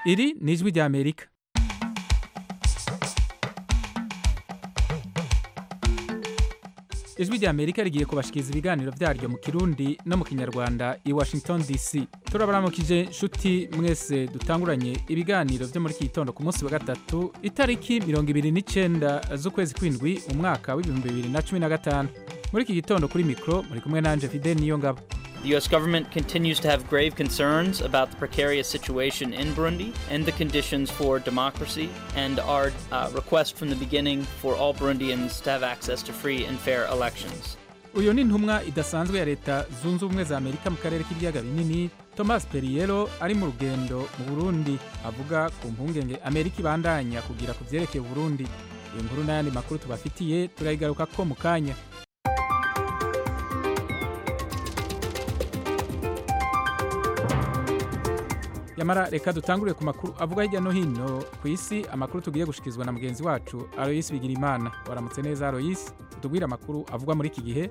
iri ni ijwi ry'amerika ijwi ry'amerika rigiye kubashikiriza ibiganiro byaryo mu kirundi no mu kinyarwanda i washington dc turabaramukije nshuti mwese dutanguranye ibiganiro byo muri iki gitondo ku munsi wa gatatu itariki mirongo ibiri n'icyenda z'ukwezi kw'indwi umwaka w'ibihumbi bibiri na cumi na gatanu muri iki gitondo kuri mikoro muri kumwe nanje fide niyo ngabo The U.S. government continues to have grave concerns about the precarious situation in Burundi and the conditions for democracy, and our uh, request from the beginning for all Burundians to have access to free and fair elections. uyu ni intumwa idasanzwe ya leta zunze ubumwe za amerika mu karere k'ibiyaga binini thomas perriello ari mu rugendo mu burundi avuga ku mpungenge amerika ibandanya kugira ku byerekeye uburundi iyo nkuru n'ayandi makuru tubafitiye turayigaruka ko mu kanya yamara reka dutangurire ku makuru avuga hirya no hino ku isi amakuru tugiye gushyikirizwa na mugenzi wacu aloyisi bigirimana waramutse neza aloyisi utubwire amakuru avugwa muri iki gihe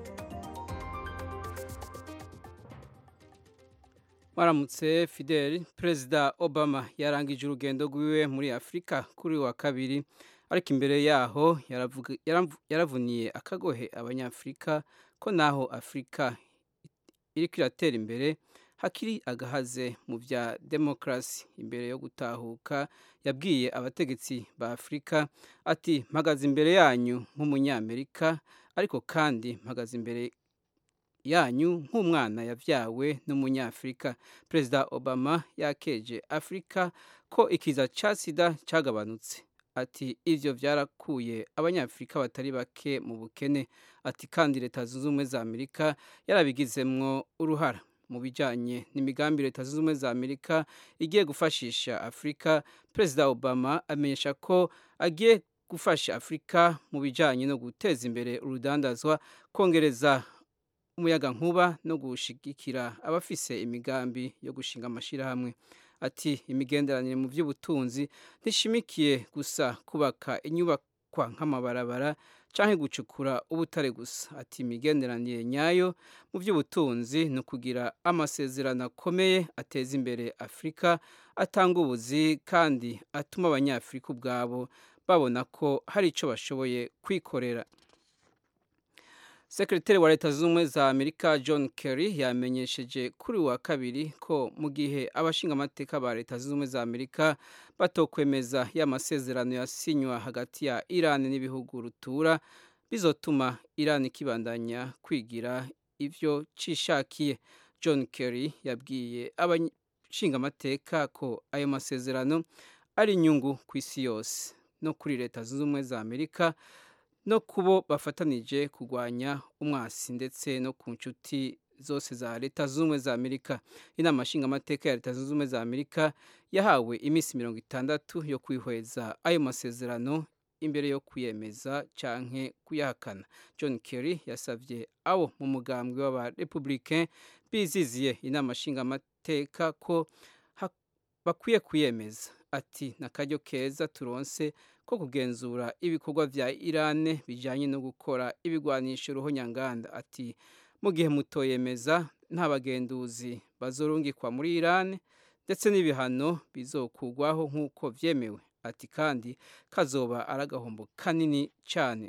Maramutse Fidel Perezida Obama yarangije urugendo rwiwe muri Afurika kuri wa kabiri ariko imbere yaho yaravuga- yaramvu- yaravuniye akagohe abanyafurika ko naho Afurika iriko iratera imbere hakiri agahaze mu bya demokarasi imbere yo gutahuka yabwiye abategetsi ba Afurika ati mpagaze imbere yanyu nk'umunyamerika ariko kandi mpagaze imbere yanyu nk'umwana yabyawe n'umunyafurika perezida obama yakeje afurika ko ikiza cya sida cyagabanutse ati ibyo byarakuye abanyafurika batari bake mu bukene ati kandi leta zunze ubumwe za amerika yarabigizemwo uruhara mu bijyanye n'imigambi leta zunze ubumwe za amerika igiye gufashisha afurika perezida obama amenyesha ko agiye gufasha afurika mu bijyanye no guteza imbere urudandazwa kongereza umuyaga nkuba no gushigikira abafise imigambi yo gushinga amashyirahamwe ati imigenderanire mu by'ubutunzi ntishimikiye gusa kubaka inyubakwa nk'amabarabara cyangwa gucukura ubutare gusa ati imigenderanire nyayo mu by'ubutunzi ni ukugira amasezerano akomeye ateza imbere afurika atanga ubuzi kandi atuma abanyafurika ubwabo babona ko hari icyo bashoboye kwikorera sekretari wa leta zunze ubumwe za amerika john kerry yamenyesheje kuri uyu wa kabiri ko mu gihe abashingamateka ba leta zunze ubumwe za amerika batokwemeza ya masezerano yasinywa hagati ya iran n'ibihugu rutura bizotuma iran ikibandanya kwigira ivyo cishakiye john kerry yabwiye abashingamateka ko ayo masezerano ari inyungu ku isi yose no kuri leta zunze ubumwe za amerika no kubo bafatanije kurwanya umwasi ndetse no ku nshuti zose za leta zunze ubumwe za amerika inama nshingamateka ya leta zunze ubumwe za amerika yahawe iminsi mirongo itandatu yo kwihweza ayo masezerano imbere yo kuyemeza canke kuyahakana john kerry yasabye abo mu mugambwe w'abarepublicain biziziye inama nshingamateka ko ha- bakwiye kuyemeza ati n'akaryo keza turonse ko kugenzura ibikorwa vya Iran bijanye no gukora ibigwanisho ruhonyanganda ati mu gihe mutoyemeza nta bagenduzi bazorungikwa muri Iran ndetse n'ibihano bizokugwaho nk'uko vyemewe ati kandi kazoba aragahombo kanini cyane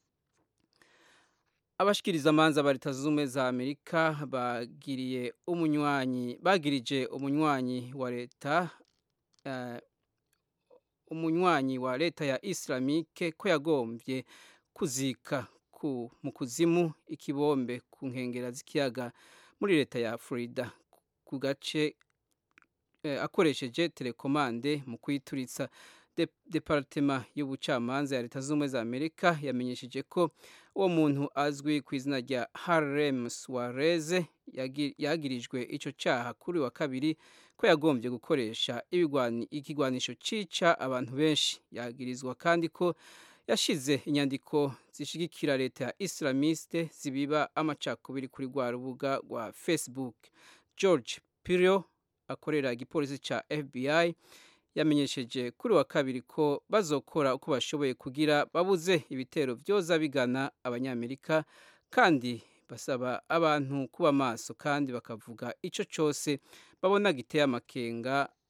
abashikiriza amanza ba leta zunze ubumwe za amerika bagiriye umunywanyi bagirije umunywanyi wa leta eh, umunywanyi wa leta ya islamike ko yagombye kuzika ku, mu kuzimu ikibombe ku nkengera z'ikiyaga muri leta ya florida ku gace eh, akoresheje telekomande mu kuyituritsa De- departema y'ubucamanza ya leta zunze ubumwe za amerika yamenyesheje ko uwo muntu azwi ku izina rya harlem suarez yagi- yagirijwe ico caha kuri wa kabiri ko yagombye gukoresha ibigwani- ikigwanisho cica abantu benshi yagirizwa kandi ko yashize inyandiko zishigikira leta ya islamiste zibiba amacakubiri kuri rwa rubuga rwa facebook george pirio akorera igipolisi ca fbi yamenyesheje kuri wa kabiri ko bazokora uko bashoboye kugira babuze ibitero byoza bigana abanyamerika kandi basaba abantu kuba maso kandi bakavuga icyo cyose babona giteye amakenga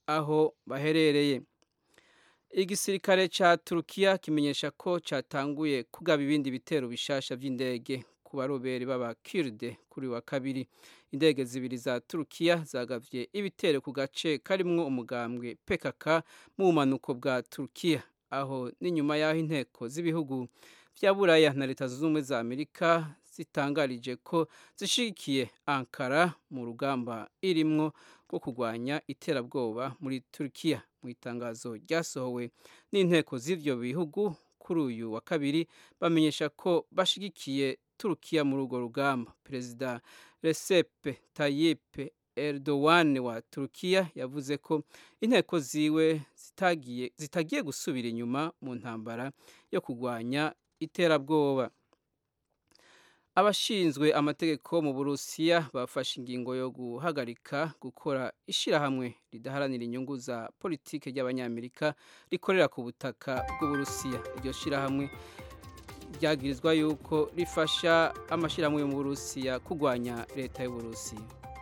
aho baherereye igisirikare ca turukiya kimenyesha ko catanguye kugaba ibindi bitero bishasha vy'indege ku barobere b'abakirde kuri wa kabiri indege zibiri za turukiya zagavye ibitero ku gace karimwo umugambwe pkk mu bumanuko bwa turukiya aho n'inyuma y'aho inteko z'ibihugu vya buraya na leta zunze ubumwe za amerika zitangarije ko zishigikiye ankara mu rugamba irimwo rwo kurwanya iterabwoba muri turukiya mu itangazo ryasohowe n'inteko z'ivyo bihugu kuri uyu wa kabiri bamenyesha ko bashigikiye turukiya muri urwo rugamba perezida Recep Tayyip Erdogan wa turukiya yavuze ko inteko ziwe zitagiye, zitagiye gusubira inyuma mu ntambara yo kurwanya iterabwoba abashinzwe amategeko mu burusiya bafashe ingingo yo guhagarika gukora ishyirahamwe ridaharanira inyungu za politiki ry'abanyamerika rikorera ku butaka bw'uburusiya iryo shyirahamwe ryagirizwa yuko rifasha amashyirahamwe yo mu burusiya kurwanya leta y'uburusiya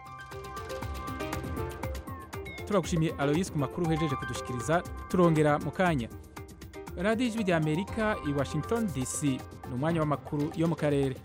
turagushimiye aloyisi ku makuru uhejeje kudushikiriza turongera mu kanya radiyo ijwi rya amerika i washington dc ni umwanya w'amakuru yo mu karere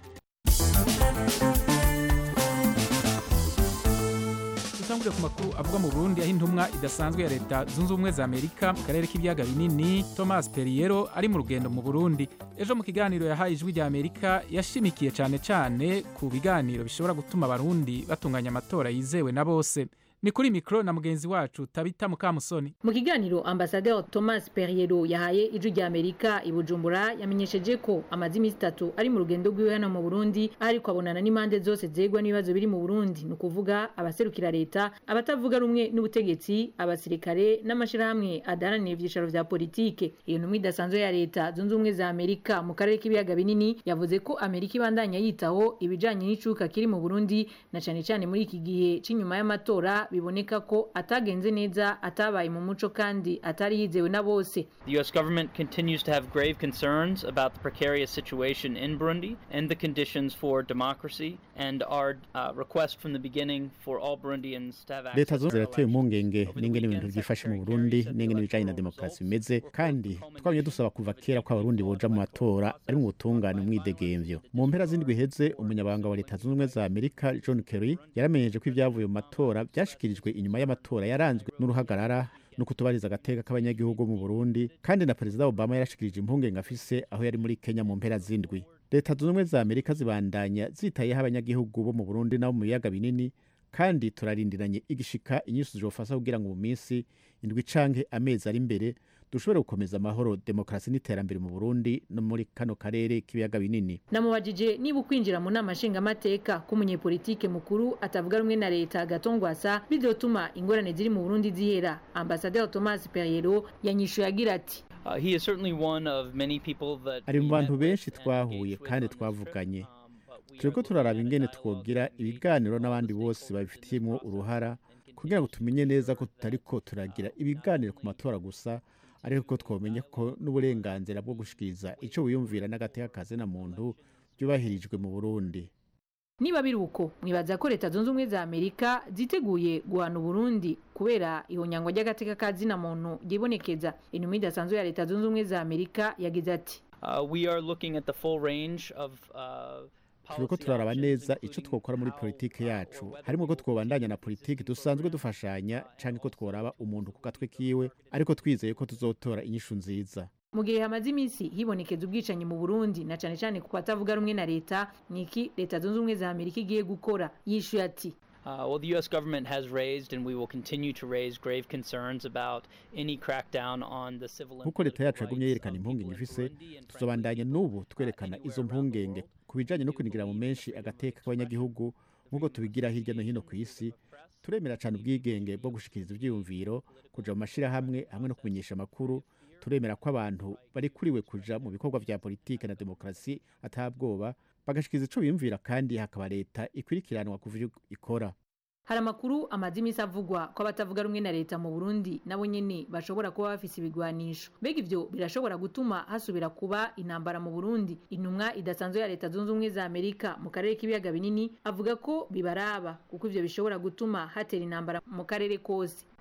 dutangurire ku makuru avuga mu burundi aho intumwa idasanzwe ya leta zunze ubumwe za amerika mu karere k'ibiyaga binini thomas perriero ari mu rugendo mu burundi ejo mu kiganiro yahaye ijwi rya amerika yashimikiye cyane cyane ku biganiro bishobora gutuma abarundi batunganya amatora yizewe na bose ni kuri mikoro na mugenzi wacu tabita mukamusoni mu kiganiro ambasaderi thomas perriero yahaye ijwi rya amerika i bujumbura yamenyesheje ko amaze iminsi itatu ari mu rugendo rwiwe hano mu burundi aho ariko abonana n'impande zose zegwa n'ibibazo biri mu burundi ni ukuvuga abaserukira leta abatavuga rumwe n'ubutegetsi abasirikare n'amashyirahamwe adaharanira ibyicaro vya politike iyo ntumwa idasanzwe ya leta zunze ubumwe za amerika mu karere k'ibiyaga binini yavuze ko amerika ibandanya yitaho ibijanye n'icuka kiri mu burundi na cane cane muri iki gihe c'inyuma y'amatora biboneka ko atagenze neza atabaye mu muco kandi atari yizewe na bose The U.S. government continues to have grave concerns about the precarious situation in Burundi and the conditions for democracy, and our uh, request from the beginning for all Burundians to have access leta to zose their zirateye elections. impungenge Over the n'ingene ibintu weekend, byifashe mu Secretary burundi Kerry said n'ingene that ibijanye na the demokarasi results bimeze will kandi culminate twabonye dusaba kuva kera ko abarundi boja mu matora ari mu butungane umwidegemvyo mu mpera z'indwi iheze umunyabanga wa leta zunze ubumwe za amerika john kerry yaramenyeje ko ibyavuye mu matora byashikirijwe inyuma y'amatora yaranzwe n'uruhagarara no kutubariza agateka k'abanyagihugu mu burundi kandi na perezida obama yarashikirije impungenge afise aho yari muri kenya mu mpera z'indwi leta zunze ubumwe za amerika zibandanya zitayeho abanyagihugu bo mu burundi nabo mu biyaga binini kandi turarindiranye igishika inyinshi zizofasha kugira ngo mu minsi indwi canke amezi ari imbere dushobore gukomeza amahoro demokarasi n'iterambere mu burundi no muri kano karere k'ibiyaga binini namubajije niba ukwinjira mu nama nshingamateka k'umunyepolitike mukuru atavuga rumwe na leta gatongwasa bizotuma ingorane ziri mu burundi zihera ambasaderi thomas perriero yanyishuye agira ati Uh, he is certainly one of many people that ari mu we bantu met benshi with and twahuye engaged with kandi on this trip, twavuganye um, but we turiko are turaraba looking ingene at dialogue twogira with the ibiganiro all the n'abandi bose stakeholders in babifitiyemwo this process uruhara and kugira ngo continue to tumenye neza ko ensure tutariko that, turagira uh, ibiganiro not ku matora only gusa ariko ko twomenya ko n'uburenganzira bwo gushikiriza ico wiyumvira n'agateka kazina muntu byubahirijwe mu burundi niba biri uko mwibaza ko leta zunze ubumwe za amerika ziteguye guhana uburundi kubera ihonyangwa ry'agateka ka zina muntu ryibonekeza intumwa idasanzwe ya leta zunze ubumwe za amerika yagize ati Uh, we are looking at the full range of uh, turiko policy turaraba options, neza ico including twokora muri how, politike uh, yacu or whether harimo we ko will twobandanya na continue politike existing dusanzwe programs, dufashanya uh, and canke ko also tworaba to umuntu ku continue gatwe to kiwe work ariko twizeye ko tuzotora inyishu nziza mu gihe hamaze iminsi hibonekeza ubwicanyi mu burundi na cane cane ku batavuga rumwe na leta niki leta zunze ubumwe za amerika igiye gukora yishuye ati Uh, well, the U.S. government has raised, and we will continue to raise, grave concerns about any crackdown on the civil and nk'uko leta political yacu yagumye rights yerekana of impungenge people in ifise Burundi, and tuzobandanya frankly, n'ubu twerekana anywhere izo around the mpungenge world. ku bijanye no We kunigira mu believe menshi that the agateka freedom of k'abanyagihugu expression, nk'uko the tubigira freedom hirya no of hino ku freedom isi of press, turemera cyane ubwigenge bwo gushikiriza ivyiyumviro kuja mu mashirahamwe hamwe no kumenyesha amakuru turemera ko abantu bari kuriwe kuja mu bikorwa vya politike na demokarasi atabwoba bagashikiriza ico biyumvira kandi hakaba leta ikwirikiranwa kuva ivyo ikora hari amakuru amaze iminsi avugwa ko abatavuga rumwe na leta mu burundi nabo nyene bashobora kuba bafise ibigwanisho mbega ivyo birashobora gutuma hasubira kuba intambara mu burundi intumwa idasanzwe ya leta zunze ubumwe za amerika mu karere k'ibiyaga binini avuga ko bibaraba kuko ivyo bishobora gutuma hatera intambara mu karere kose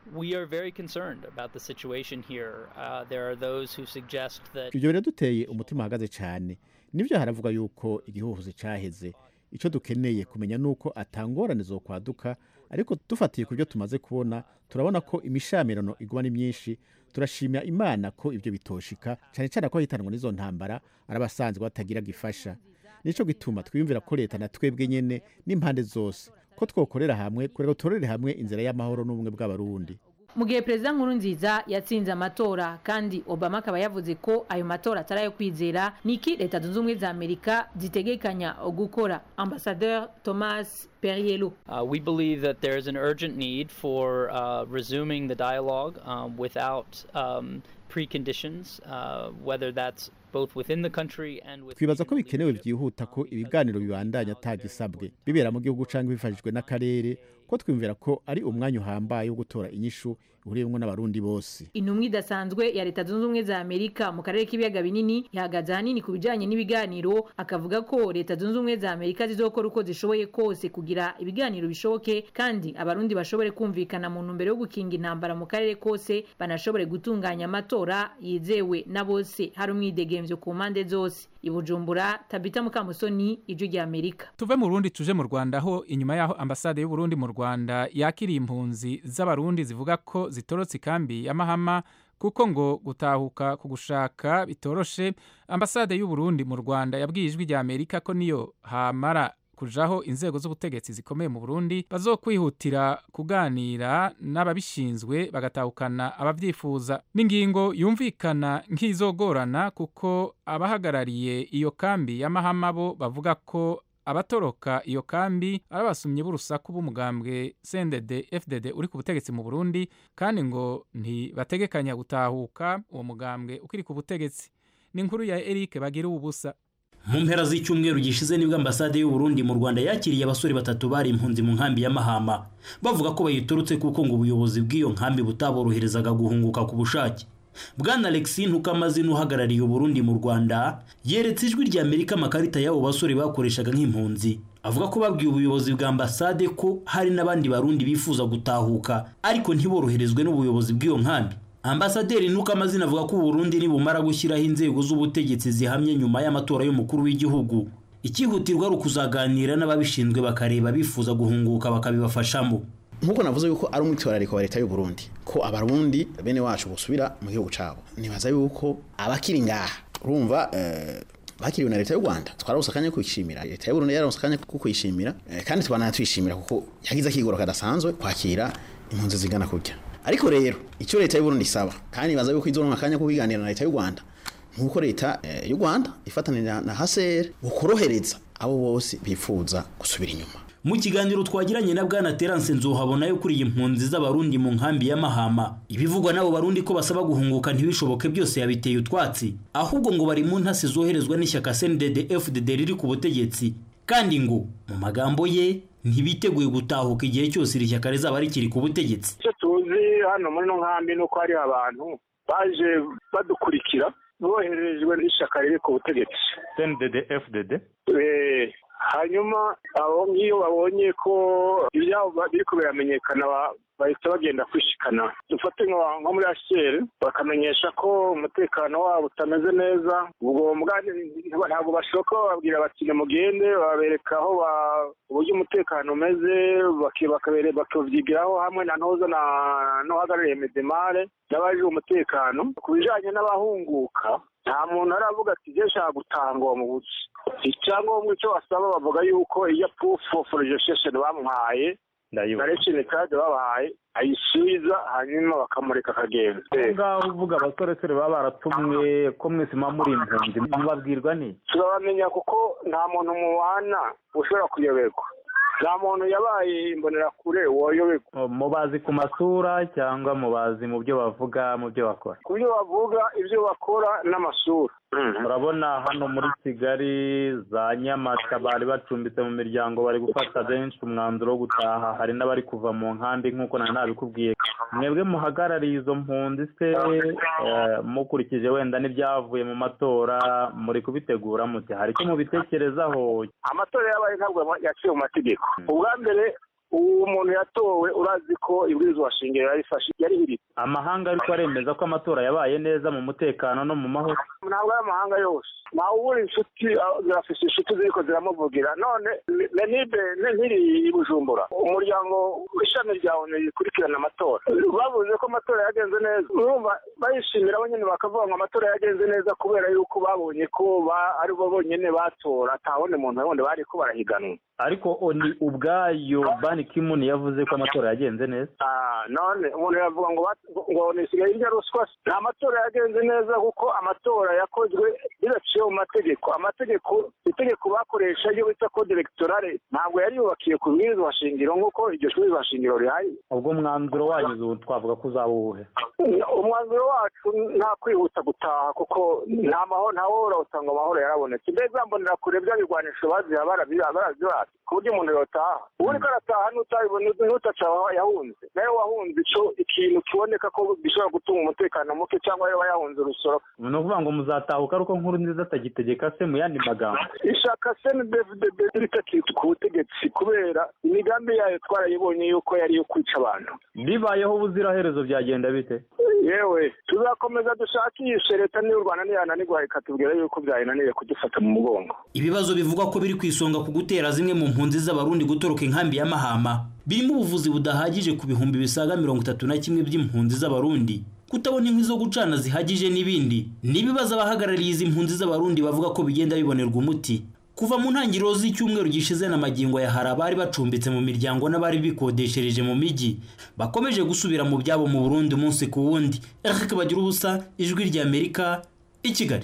We are very concerned about the situation here. Uh, there are those who suggest that ibyo biraduteye umutima uhagaze cyane nibyo haravuga yuko igihuhuzi cyaheze icyo dukeneye kumenya ni uko atangorane zo kwaduka ariko dufatiye ku byo tumaze kubona turabona ko imishamirano iguma ni myinshi turashimira imana ko ibyo bitoshika cyane cyane ko hitanwa n'izo ntambara ari abasanzwe batagira gifasha nicyo gituma twiyumvira ko leta na twebwe nyene n'impande zose ko twokorera hamwe kugira ngo turorere hamwe inzira y'amahoro n'ubumwe bw'abarundi mu gihe perezida nkurunziza yatsinze amatora kandi obama akaba yavuze ko ayo matora atari ayo kwizera niki leta zunze ubumwe za amerika zitegekanya gukora ambasadeur thomas perriello uh, we believe that there is an urgent need for uh, resuming the dialogue um, without um, preconditions, uh, whether that's both within the country and with twibaza ko bikenewe byihuta ko ibiganiro bibandanya atagisabwe bibera mu gihugu cyangwa bifashijwe n'akarere ko twiyumvira ko ari umwanya uhambaye wo gutora inyishu ihuriyemo n'abarundi bose intumwa idasanzwe ya leta zunze ubumwe za amerika mu karere k'ibiyaga binini yahagaze ahanini ku bijyanye n'ibiganiro akavuga ko leta zunze ubumwe za amerika zizokora uko zishoboye kose kugira ibiganiro bishoboke kandi abarundi bashobore kumvikana mu ntumbero yo gukinga intambara mu karere kose banashobore gutunganya amatora yizewe na bose hari umwidegemvyo ku mpande zose i bujumbura tabita mukamusoni ijwi rya amerika tuve mu burundi tuje mu rwanda aho inyuma y'aho ambasade y'uburundi mu rwanda yakiriye impunzi z'abarundi zivuga ko zitorotse ikambi ya mahama kuko ngo gutahuka ku gushaka bitoroshe ambasade y'uburundi mu rwanda yabwiye ijwi rya amerika ko niyo hamara kujaho inzego z'ubutegetsi zikomeye mu Burundi bazokwihutira kuganira n'ababishinzwe bagatahukana abavyifuza n'ingingo yumvikana nk'izogorana kuko abahagarariye iyo kambi y'amahama bo bavuga ko abatoroka iyo kambi ari abasumyi b'urusaku b'umugambwe CNDD FDD uri ku butegetsi mu Burundi kandi ngo ntibategekanya gutahuka uwo mugambwe ukiri ku butegetsi ni inkuru ya Eric bagira ubusa mu mpera z'icyumweru gishize nibwo ambasade y'u Burundi mu Rwanda yakiriye abasore batatu bari impunzi mu nkambi ya Mahama bavuga ko bayiturutse kuko ngo ubuyobozi bw'iyo nkambi butaboroherezaga guhunguka ku bushake bwana Alexis Ntukamazina uhagarariye Burundi mu Rwanda yeretse ijwi rya Amerika amakarita y'abo basore bakoreshaga nk'impunzi avuga ko babwiye ubuyobozi bwa ambasade ko hari n'abandi barundi bifuza gutahuka ariko ntiboroherezwe n'ubuyobozi bw'iyo nkambi ambasaderi Ntukamazina avuga ko Burundi nibumara gushyiraho inzego z'ubutegetsi zihamye nyuma y'amatora y'umukuru w'igihugu ikihutirwa ari ukuzaganira n'ababishinzwe bakareba bifuza guhunguka bakabibafashamo nkuko navuze yuko ari umwitwarariko wa leta y'u Burundi ko abarundi bene wacu busubira mu gihugu cabo nibaza yuko abakiri ngaha urumva eh, bakiriwe na leta y'u Rwanda twararonse akanya kwishimira leta y'u Burundi yararonse akanya ko kwishimira eh, kandi twanatwishimira kuko yagize akigoro kadasanzwe kwakira impunzi zigana kurya ariko rero icyo leta y'u Burundi isaba kandi nibaza yuko izoronka akanya ko kubiganira na leta y'u Rwanda nkuko leta eh, y'u Rwanda ifatanira na HCR bukorohereza abo bose bifuza gusubira inyuma mu kiganiro twagiranye na bwana Terence Nzohabona yo kuri iyi mpunzi z'abarundi mu nkambi ya Mahama ibivugwa n'abo barundi ko basaba guhunguka ntibishoboke byose yabiteye utwatsi ahubwo ngo bari mu ntasi zoherezwa n'ishyaka CNDD FDD riri ku butegetsi kandi ngo mu magambo ye ntibiteguye gutahuka igihe cyose iri shyaka rizaba rikiri ku butegetsi icyo tuzi hano muri ino nkambi ni uko hari abantu baje badukurikira boherejwe n'ishyaka riri ku butegetsi CNDD FDD hanyuma abo ngiyo babonye ko ibyabo biri biramenyekana bahita bagenda kwishikana dufate nko muri ashyeri bakamenyesha ko umutekano wabo utameze neza ubwo ntabwo bashoka bababwira bati nimugende babereka aho uburyo umutekano umeze bakabyigiraho hamwe na ntoza n'uhagarariye medemare n'abaje umutekano ku bijyanye n'abahunguka nta muntu aravuga ati ibyo nshaka gutanga uwo mubuzi icyangombwa icyo basaba bavuga yuko iyo proof of registration bamuhaye na resheni kadi babahaye ayisubiza hanyuma bakamureka akagenda aho ngaho uvuga abasoresore baba baratumwe ko mwese muba muri impunzi mubabwirwa ni turabamenya kuko nta muntu mubana ushobora kuyoberwa nta muntu yabaye imbonerakure woyoberwa mubazi ku masura cyangwa mubazi mu byo bavuga mu byo bakora ku byo bavuga ibyo bakora n'amasura urabona hano muri kigali za nyamata bari bacumbitse mu miryango bari gufata benshi umwanzuro wo gutaha hari n'abari kuva mu nkambi nk'uko nari nabikubwiye mwebwe muhagarariye izo mpunzi se mukurikije wenda n'ibyavuye mu matora muri kubitegura muti hari icyo mubitekerezaho amatora yabaye ntabwo yaciye mu mategeko ubwa mbere uwo muntu yatowe urazi ko ibwirizwa shingiro yarifashe yarihiritse amahanga ariko aremeza ko amatora yabaye neza mu mutekano no mu mahoro ntabwo ari amahanga yose ntawe ubura inshuti ah, zirafise inshuti ziriko ziramuvugira none lenibe nkiri i bujumbura umuryango w'ishami rya onu rikurikirana amatora bavuze ko amatora yagenze neza urumva bayishimira bo nyine bakavuga ngo amatora yagenze neza kubera yuko babonye ko ba- ari bo bonyine batora atawundi muntu wundi bari ko barahiganwa ariko oni ubwayo bani kimuni yavuze ko amatora yagenze neza Ah, none umuntu yavuga ngo bat- ngo nisigaye irya ruswa nta matora yagenze neza kuko amatora yakozwe bidaciye mu mategeko amategeko itegeko bakoresha iyo bita code electorale ntabwo yari yubakiye ku bwirizwa shingiro nk'uko iryo bwirizwa shingiro rihari ubwo mwanzuro wanyu ubu twavuga ko uzaba uwuhe umwanzuro wacu nta kwihuta gutaha kuko nta mahoro nta wohora usanga amahoro yarabonetse mbere zambonera kure bya bigwanisho baziha barabyibata ku buryo umuntu yotaha ubu uriko arataha n'utabibona n'utaca aho yahunze nawe wahunze ico ikintu kiboneka ko gishobora gutuma umutekano muke cyangwa yaba yahunze urusoro ni ukuvuga ngo muzatahuka ariko nkuru nziza atagitegeka se mu yandi magambo ishaka cndfdb ritakitwa ku butegetsi kubera imigambi yayo twarayibonye yuko yari iyo kwica abantu bibayeho ubuziraherezo byagenda bite yewe tuzakomeza dushakishe leta n'iy'u rwanda niyananirwa ikatubwira yuko byayinaniye kudufata mu mugongo ibibazo bivugwa ko biri ku isonga ku gutera zimwe mu mpunzi z'abarundi gutoroka inkambi ya mahama birimo ubuvuzi budahagije ku bihumbi bisaga mirongo itatu na kimwe by'impunzi z'abarundi kutabona inkwi zo gucana zihagije n'ibindi ni ibibazo abahagarariye izi mpunzi z'abarundi bavuga ko bigenda bibonerwa umuti kuva mu ntangiriro z'icyumweru gishize na magingo ya hari abari bacumbitse mu miryango n'abari bikodeshereje mu mijyi bakomeje gusubira mu byabo mu burundi umunsi ku wundi eric bagira ubusa ijwi ry'amerika i kigali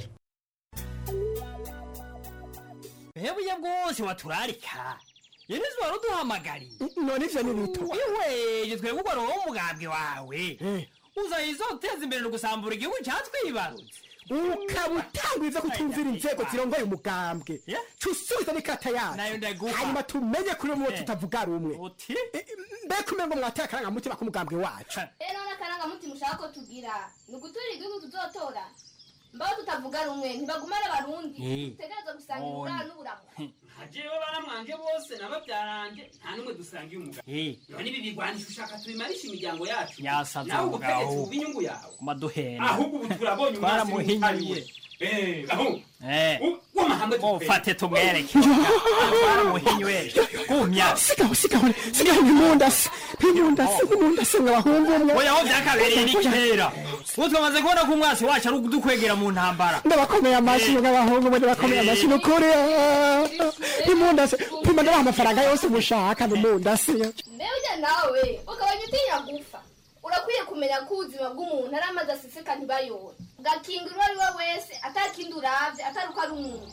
hebuye bwose waturarika yenizi wari uduhamagariye none ivyo ni bito ihweje twebwe ugwa roho umugambwe wawe uzayizo uteza imbere no gusambura igihugu cyatwibarutse ukaba utangwiza kutumvira inzego zirongoye umugambwe cusubiza n'ikata Nayo yacu ndaguha. hanyuma tumenye kuri umwe Eh. tutavuga rumwe uti mbega umengo mwateye akarangamutima k'umugambwe wacu rero n'akarangamutima ushaka ko tugira ni uguturira igihugu tuzotora mbaho tutavuga rumwe ntibagumane abarundi Eh. dutegereza gusangira None. uburaro n'uburamu jewe baramwanje bose n'ababyaranje nta n'umwe dusangiye umugabo Eh. none ibi bigwanisha ushaka tubimarisha imiryango yacu Yasaze nawe umugabo. ubutegetsi buba inyungu yawe kumaduhena ahubwo ubu turabonye umwasi twaramuhinyuye Eh, aho Eh. w'amahanga mufate tumwereke twaramuhinyuye gumya sigaho sigaho sigaho nk'imundasi nk'imundasi nk'imundasi mwabahungu umwe oya aho byakabereye ni kera ubu twamaze kubona ko umwasi wacu ari udukwegera mu ntambara ndabakomeye amashyi nk'abahungu umwe ndabakomeye amashyi ni ukuri nk'imundasi pima ndabaha amafaranga yose mushaka n'imundasi mbere ujya nawe ukabanya utinya gupfa urakwiye kumenya ko ubuzima bw'umuntu ari amazi aseseka ntibayobore ugakinga uwo ari we wese atakindi urabye atari uko ari umuntu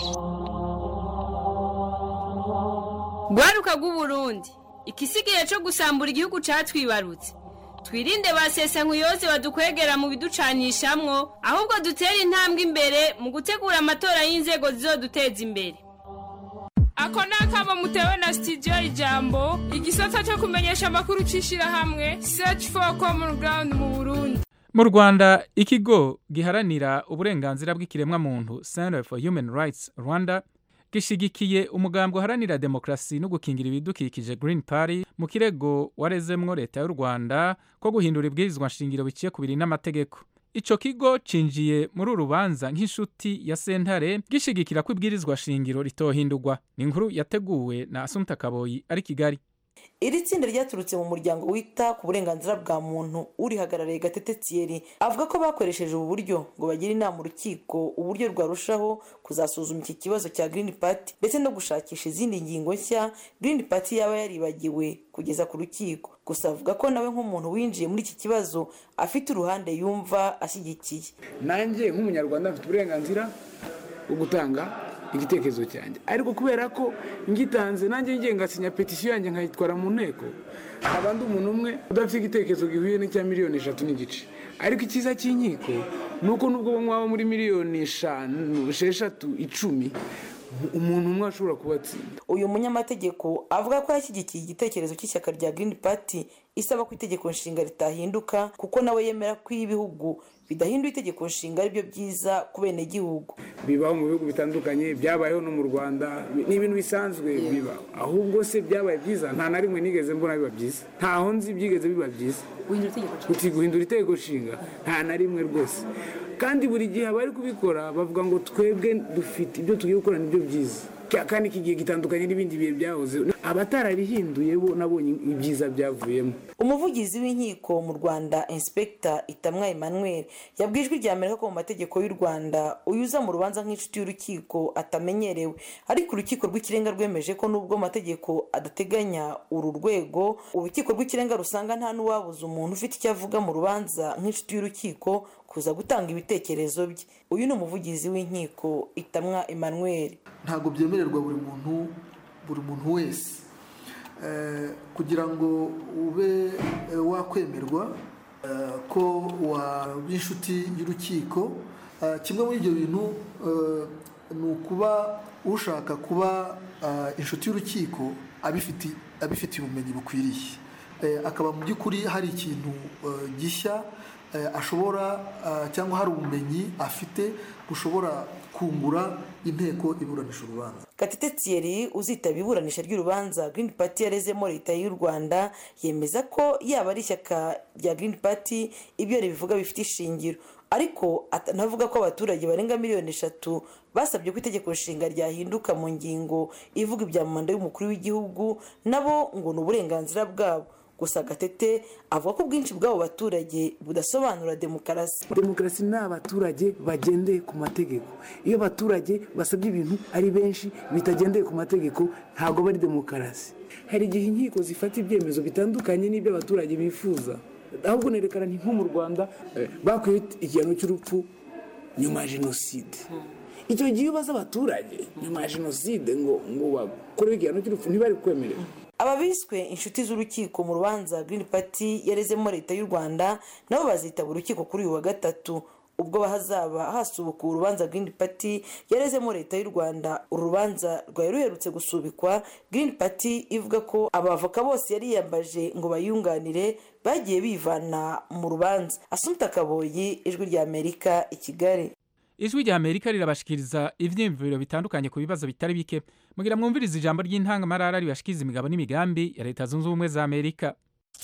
rwaruka rw'uburundi ikisigaye cyo gusambura igihugu cyatwibarutse twirinde ba sesankuyoze badukwegera mu biducanishamwo ahubwo dutere intambwe imbere mu gutegura amatora y'inzego zizoduteza imbere ako ni akamo mutewe na sitidiyo ijambo igisata cyo kumenyesha amakuru cy'ishyirahamwe search for common ground mu burundi mu rwanda ikigo giharanira uburenganzira bw'ikiremwamuntu center for human rights rwanda gishigikiye umugambi uharanira demokarasi no gukingira ibidukikije green party mu kirego warezemwo leta y'u rwanda ko guhindura ibwirizwa nshingiro biciye ku biri n'amategeko ico kigo cinjiye muri uru rubanza nk'inshuti ya sentare gishigikira ko ibwirizwa shingiro ritohindurwa ni inkuru yateguwe na asumta kaboyi ari kigali iri tsinda ryaturutse mu muryango wita ku burenganzira bwa muntu urihagarariye gatete thierry avuga ko bakoresheje ubu buryo ngo bagire inama urukiko uburyo rwarushaho kuzasuzuma iki kibazo cya green party ndetse no gushakisha izindi ngingo nshya green party yaba yaribagiwe kugeza ku rukiko gusa avuga ko nawe nk'umuntu winjiye muri iki kibazo afite uruhande yumva ashyigikiye nanjye nk'umunyarwanda mfite uburenganzira bwo gutanga igitekerezo cyanjye ariko kubera ko ngitanze nanjye ngiye ngasinya petisiyo yanjye nkayitwara mu nteko haba ndi umuntu umwe udafite igitekerezo gihuye n'icya miliyoni eshatu n'igice ariko icyiza cy'inkiko ni uko nubwo mwaba muri miliyoni eshanu esheshatu icumi umuntu umwe ashobora kubatsinda uyu munyamategeko avuga ko yashyigikiye igitekerezo cy'ishyaka rya green party isaba ko itegeko nshinga ritahinduka kuko nawe yemera ko iyo ibihugu bidahinduye itegeko nshinga aribyo byiza ku benegihugu bibaho mu bihugu bitandukanye byabayeho no mu rwanda ni ibintu bisanzwe biba ahubwo se byabaye byiza nta na rimwe nigeze mbona biba byiza ntaho nzi byigeze biba byiza uti guhindura itegeko nshinga nta na rimwe rwose kandi buri gihe abari kubikora bavuga ngo twebwe dufite ibyo tugiye gukora nibyo byiza kandi iki gihe gitandukanye n'ibindi bihe byahoze abatararihinduye bo nabonye ibyiza byavuyemo umuvugizi w'inkiko mu rwanda inspekita itamwa emmanuel yabwiye ijwi rya amerika ko mu mategeko y'u rwanda uyuza mu rubanza nk'inshuti y'urukiko atamenyerewe ariko urukiko rw'ikirenga rwemeje ko nubwo amategeko adateganya uru rwego urukiko rw'ikirenga rusanga nta n'uwabuza umuntu ufite icyo avuga mu rubanza nk'inshuti y'urukiko kuza gutanga ibitekerezo bye uyu ni umuvugizi w'inkiko itamwa emmanuel ntabwo byemererwa buri muntu buri muntu wese kugira ngo ube wakwemerwa ko waba inshuti y'urukiko kimwe muri ibyo bintu ni ukuba ushaka kuba inshuti y'urukiko abifitiye ubumenyi bukwiriye akaba mu by'ukuri hari ikintu gishya ashobora cyangwa hari ubumenyi afite bushobora kungura inteko iburanisha urubanza gatete thierry uzitaba iburanisha ry'urubanza green party yarezemo leta y'u rwanda yemeza ko yaba ari ishyaka rya green party ibyo ribivuga bifite ishingiro ariko anavuga ko abaturage barenga miliyoni eshatu basabye ko itegeko nshinga ryahinduka mu ngingo ivuga ibya manda y'umukuru w'igihugu nabo ngo ni uburenganzira bwabo gusa gatete avuga ko ubwinshi bw'abo baturage budasobanura demokarasi demokarasi ni abaturage bagendeye ku mategeko iyo abaturage basabye ibintu ari benshi bitagendeye ku mategeko ntabwo bari demokarasi hari igihe inkiko zifata ibyemezo bitandukanye n'ibyo abaturage bifuza ahubwo nerekana ni nko mu rwanda bakwiye igihano cy'urupfu nyuma ya jenoside icyo gihe iyo ubaza abaturage nyuma ya jenoside ngo ngo bakorewe igihano cy'urupfu ntibari kwemerera aba biswe inshuti z'urukiko mu rubanza green party yarezemo leta y'u rwanda nabo bazitaba urukiko kuri uyu wa gatatu ubwo hazaba hasubukuwe urubanza green party yarezemo leta y'u rwanda uru rubanza rwari ruherutse gusubikwa green party ivuga ko abavoka bose yari yiyambaje ngo bayunganire bagiye bivana mu rubanza asumta kaboyi ijwi rya amerika i kigali ijwi rya amerika rirabashikiriza ivyiyumviro bitandukanye ku bibazo bitari bike mugira mwumviriza ijambo ry'intangamarara ribashikiriza imigabo n'imigambi ya leta zunze ubumwe za amerika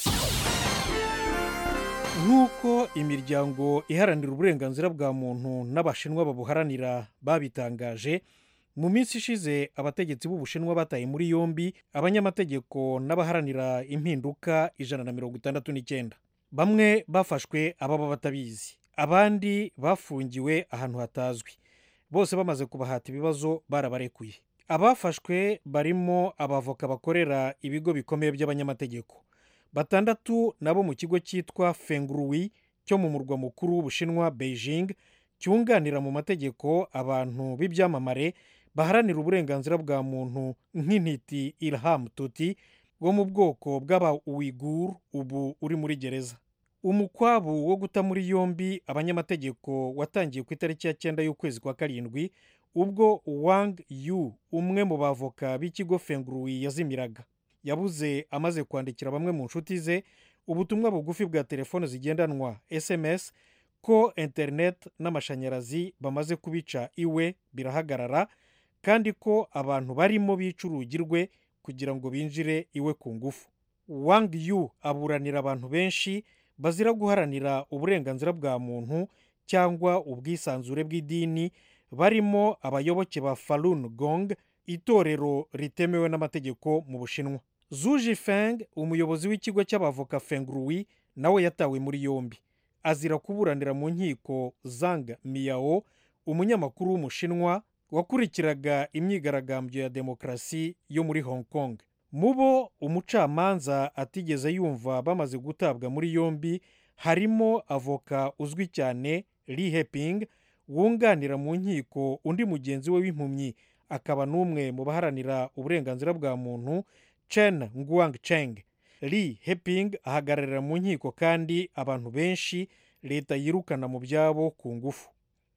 nk'uko imiryango iharanira uburenganzira bwa muntu n'abashinwa babuharanira babitangaje mu minsi ishize abategetsi b'ubushinwa bataye muri yombi abanyamategeko n'abaharanira impinduka ijana na mirongo itandatu n'icyenda bamwe bafashwe ababa batabizi abandi bafungiwe ahantu hatazwi bose bamaze kubahata ibibazo barabarekuye abafashwe barimo abavoka bakorera ibigo bikomeye by'abanyamategeko batandatu nabo mu kigo cyitwa fenguruwi cyo mu murwa mukuru w'ubushinwa beijing cyunganira mu mategeko abantu b'ibyamamare baharanira uburenganzira bwa muntu nk'intiti ilham tuti wo mu bwoko bw'aba uwigur ubu uri muri gereza umukwabu wo guta muri yombi abanyamategeko watangiye ku itariki ya cyenda y'ukwezi kwa karindwi ubwo wang yu umwe mu bavoka b'ikigo fenguruwi yazimiraga yabuze amaze kwandikira bamwe mu nshuti ze ubutumwa bugufi bwa telefone zigendanwa sms ko interineti n'amashanyarazi bamaze kubica iwe birahagarara kandi ko abantu barimo bica urugi rwe kugira ngo binjire iwe ku ngufu wang yu aburanira abantu benshi bazira guharanira uburenganzira bwa muntu cyangwa ubwisanzure bw'idini barimo abayoboke ba falun gong itorero ritemewe n'amategeko mu bushinwa zuji feng umuyobozi w'ikigo cy'abavoka fenguruwi nawe yatawe muri yombi azira kuburanira mu nkiko zang miyao umunyamakuru w'umushinwa wakurikiraga imyigaragambyo ya demokarasi yo muri hong kong mu bo umucamanza atigeze yumva bamaze gutabwa muri yombi harimo avoka uzwi cyane li heping wunganira mu nkiko undi mugenzi we w'impumyi akaba n'umwe mu baharanira uburenganzira bwa muntu chen nguang cheng li heping ahagararira mu nkiko kandi abantu benshi leta yirukana mu byabo ku ngufu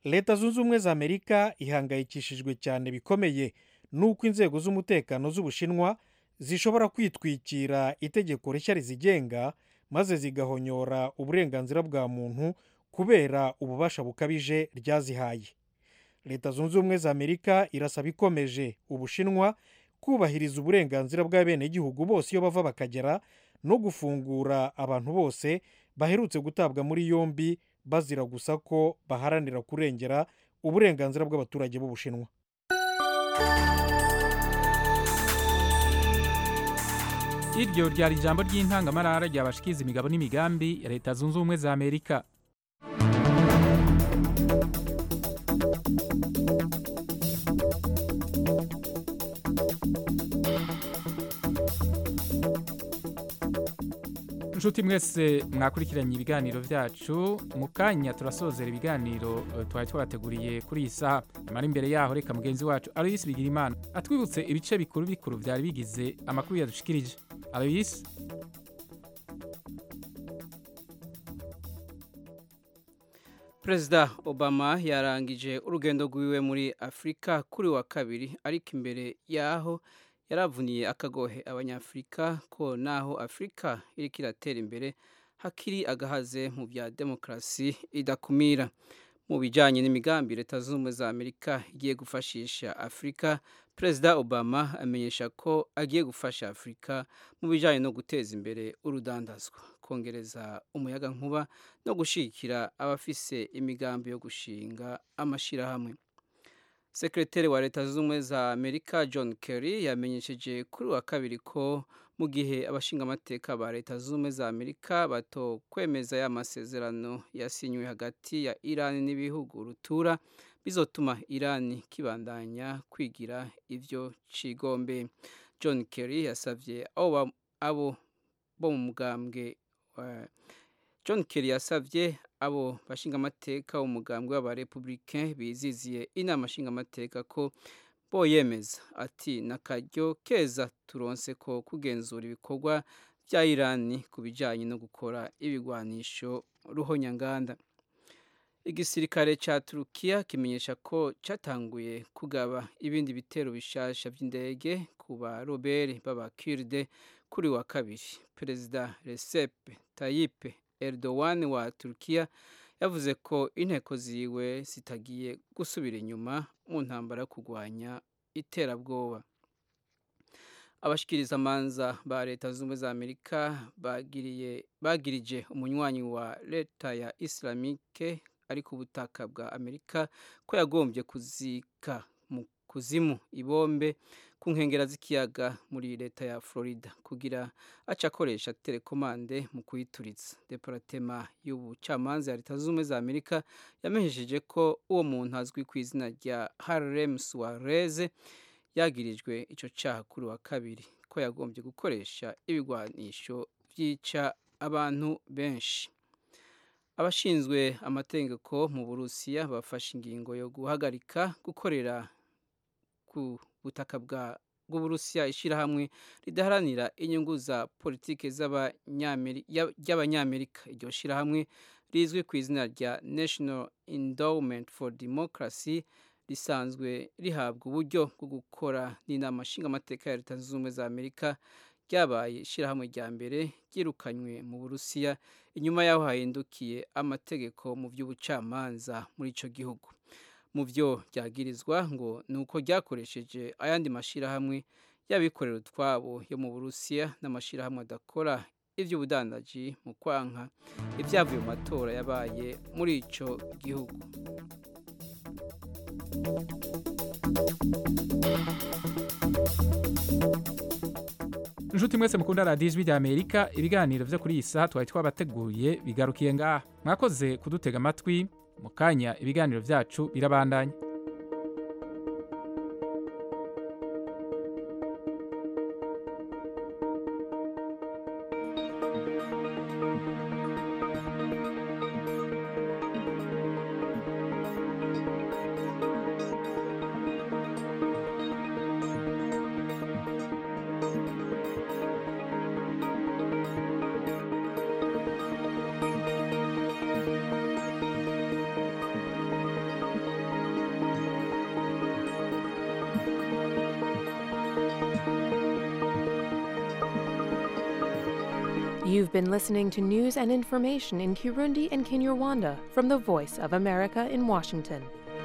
leta zunze ubumwe za amerika ihangayikishijwe cyane bikomeye n'uko inzego z'umutekano z'ubushinwa zishobora kwitwikira itegeko rishya rizigenga maze zigahonyora uburenganzira bwa muntu kubera ububasha bukabije ryazihaye leta zunze ubumwe za amerika irasaba ikomeje ubushinwa kubahiriza uburenganzira bw'abenegihugu bose iyo bava bakagera no gufungura abantu bose baherutse gutabwa muri yombi bazira gusa ko baharanira kurengera uburenganzira bw'abaturage b'ubushinwa iryo ryari ijambo ry'intangamarara ryabashikiza imigabo n'imigambi ya leta zunze ubumwe za amerika inshuti mwese mwakurikiranye ibiganiro byacu mu kanya turasozera ibiganiro eh, twari twabateguriye kuri iyi saha nyamara imbere yaho reka mugenzi wacu aloyisi bigira imana atwibutse ibice bikuru bikuru byari bigize amakuru yadushikirije aloyisi perezida obama yarangije urugendo rwiwe muri afurika kuri wa kabiri ariko imbere yaho yaravuniye akagohe abanyafurika ko naho afurika iriko iratera imbere hakiri agahaze mu bya demokarasi idakumira mu bijyanye n'imigambi leta zunze ubumwe za amerika igiye gufashisha afurika perezida obama amenyesha ko agiye gufasha afurika mu bijyanye no guteza imbere urudandazwa kongereza umuyaga nkuba no gushyigikira abafise imigambi yo gushinga amashyirahamwe sekreteri wa leta zunze ubumwe za amerika john kerry yamenyesheje kuri wa kabiri ko mu gihe abashingamateka ba leta zunze ubumwe za amerika bato kwemeza ya masezerano yasinywe hagati ya irani n'ibihugu rutura bizotuma irani kibandanya kwigira ivyo cigombe john kerry yasavye abo ba- abo bo mu mugambwe eh, john kerry yasavye abo bashingamateka umugambwe w'abarepublicain biziziye inama nshingamateka ko boyemeza ati nakaryo keza turonse ko kugenzura ibikorwa bya irani ku bijyanye no gukora ibigwanisho ruhonyanganda igisirikare cya turukiya kimenyesha ko cyatanguye kugaba ibindi bitero bishasha by'indege ku barobere b'abakiride kuri wa kabiri perezida recep tayyip erdogan wa turukiya yavuze ko inteko ziwe zitagiye gusubira inyuma mu ntambara yo kurwanya iterabwoba abashikirizamanza ba leta zunze ubumwe za amerika bagiriye bagirije umunywanyi wa leta ya islamike ari ku butaka bwa amerika ko yagombye kuzika mu kuzimu ibombe ku nkengera z'ikiyaga muri leta ya florida kugira aca akoresha telekomande mu kuyituritsa deparatema y'ubucamanza ya leta zunze ubumwe za amerika yamenyesheje ko uwo muntu azwi ku izina rya harlem suarez yagirijwe icyo cyaha kuri wa kabiri ko yagombye gukoresha ibigwanisho byica abantu benshi abashinzwe amategeko mu burusiya bafashe ingingo yo guhagarika gukorera ku butaka bwa bw'uburusiya ishyirahamwe ridaharanira inyungu za politiki ry'abanyamerika iryo shyirahamwe rizwi ku izina rya national endowment for democracy risanzwe rihabwa uburyo bwo gukora n'inama nshingamateka ya leta zunze ubumwe za amerika ryabaye ishyirahamwe rya mbere ryirukanywe mu burusiya inyuma y'aho hahindukiye amategeko mu by'ubucamanza muri icyo gihugu mu byo ryagirizwa ngo ni uko ryakoresheje ayandi mashyirahamwe y'abikorera utwabo yo mu burusiya n'amashyirahamwe adakora iby'ubudandaji mu kwanka ibyavuye mu matora yabaye muri icyo gihugu inshuti mwese mukunda radiyo ijwi ry'amerika ibiganiro byo kuri iyi saha twari twabateguye bigarukiye ngaha mwakoze kudutega amatwi mu kanya ibiganiro byacu birabandanya You've been listening to news and information in Kirundi and Kinyarwanda from the Voice of America in Washington.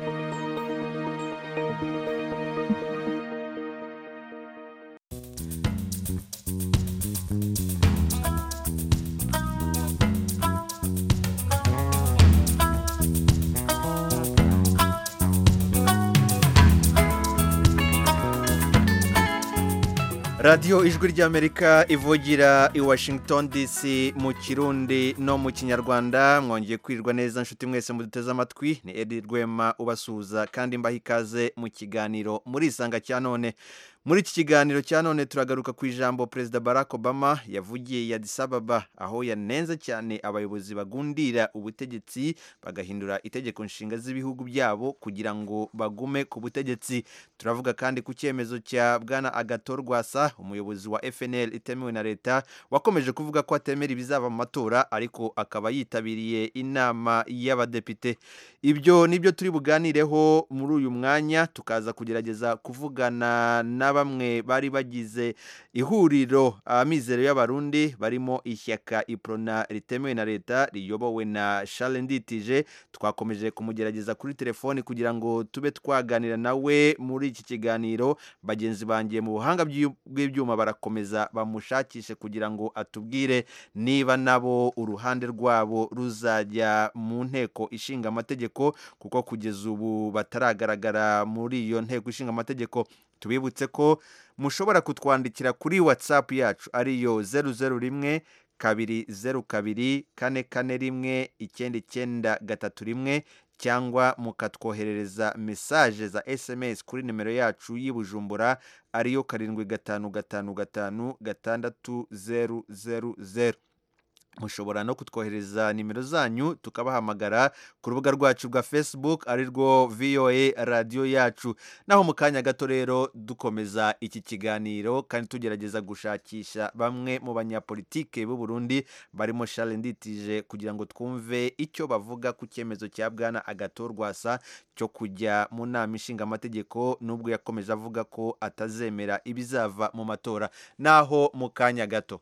radiyo ijwi ry'amerika ivugira i washington dc mu kirundi no mu kinyarwanda mwongeye kwirirwa neza nshuti mwese muduteze amatwi ni edi rwema ubasuhuza kandi mbaha ikaze mu kiganiro muri isanga cya none muri iki kiganiro cya none turagaruka ku ijambo perezida barack obama yavugiye ya disababa aho yanenze cyane abayobozi bagundira ubutegetsi bagahindura itegeko nshinga z'ibihugu byabo kugira ngo bagume ku butegetsi turavuga kandi ku cyemezo cya bwana agator rwasa umuyobozi wa fnl itemewe na leta wakomeje kuvuga ko atemera ibizava mu matora ariko akaba yitabiriye inama y'abadepite ibyo nibyo turi buganireho muri uyu mwanya tukaza kugerageza kuvugana na bamwe bari bagize ihuriro amizero y'abarundi barimo ishyaka iprona ritemewe na leta riyobowe na Charles Nditije twakomeje kumugerageza kuri telefoni kugira ngo tube twaganira nawe muri iki kiganiro bagenzi bangiye mu buhanga bw'ibyuma barakomeza bamushakishe kugira ngo atubwire niba nabo uruhande rwabo ruzajya mu nteko ishinga amategeko kuko kugeza ubu bataragaragara muri iyo nteko ishinga amategeko tubibutse ko mushobora kutwandikira kuri watsapu yacu ariyo zeru zeru rimwe kabiri zeru kabiri kane kane rimwe icyenda icyenda gatatu rimwe cyangwa mukatwoherereza mesaje za sms kuri nimero yacu y'Ibujumbura ariyo karindwi gatanu gatanu gatanu gatandatu zeru zeru zeru mushobora no kutwohereza nimero zanyu tukabahamagara ku rubuga rwacu rwa facebook ari rwo voa radiyo yacu naho mu kanya gato rero dukomeza iki kiganiro kandi tugerageza gushakisha bamwe mu banyapolitike b'u Burundi barimo Charles Nditije kugira ngo twumve icyo bavuga ku cyemezo cya bwana agatorwasa cyo kujya mu nama ishinga amategeko nubwo yakomeje avuga ko atazemera ibizava mu matora naho mu kanya gato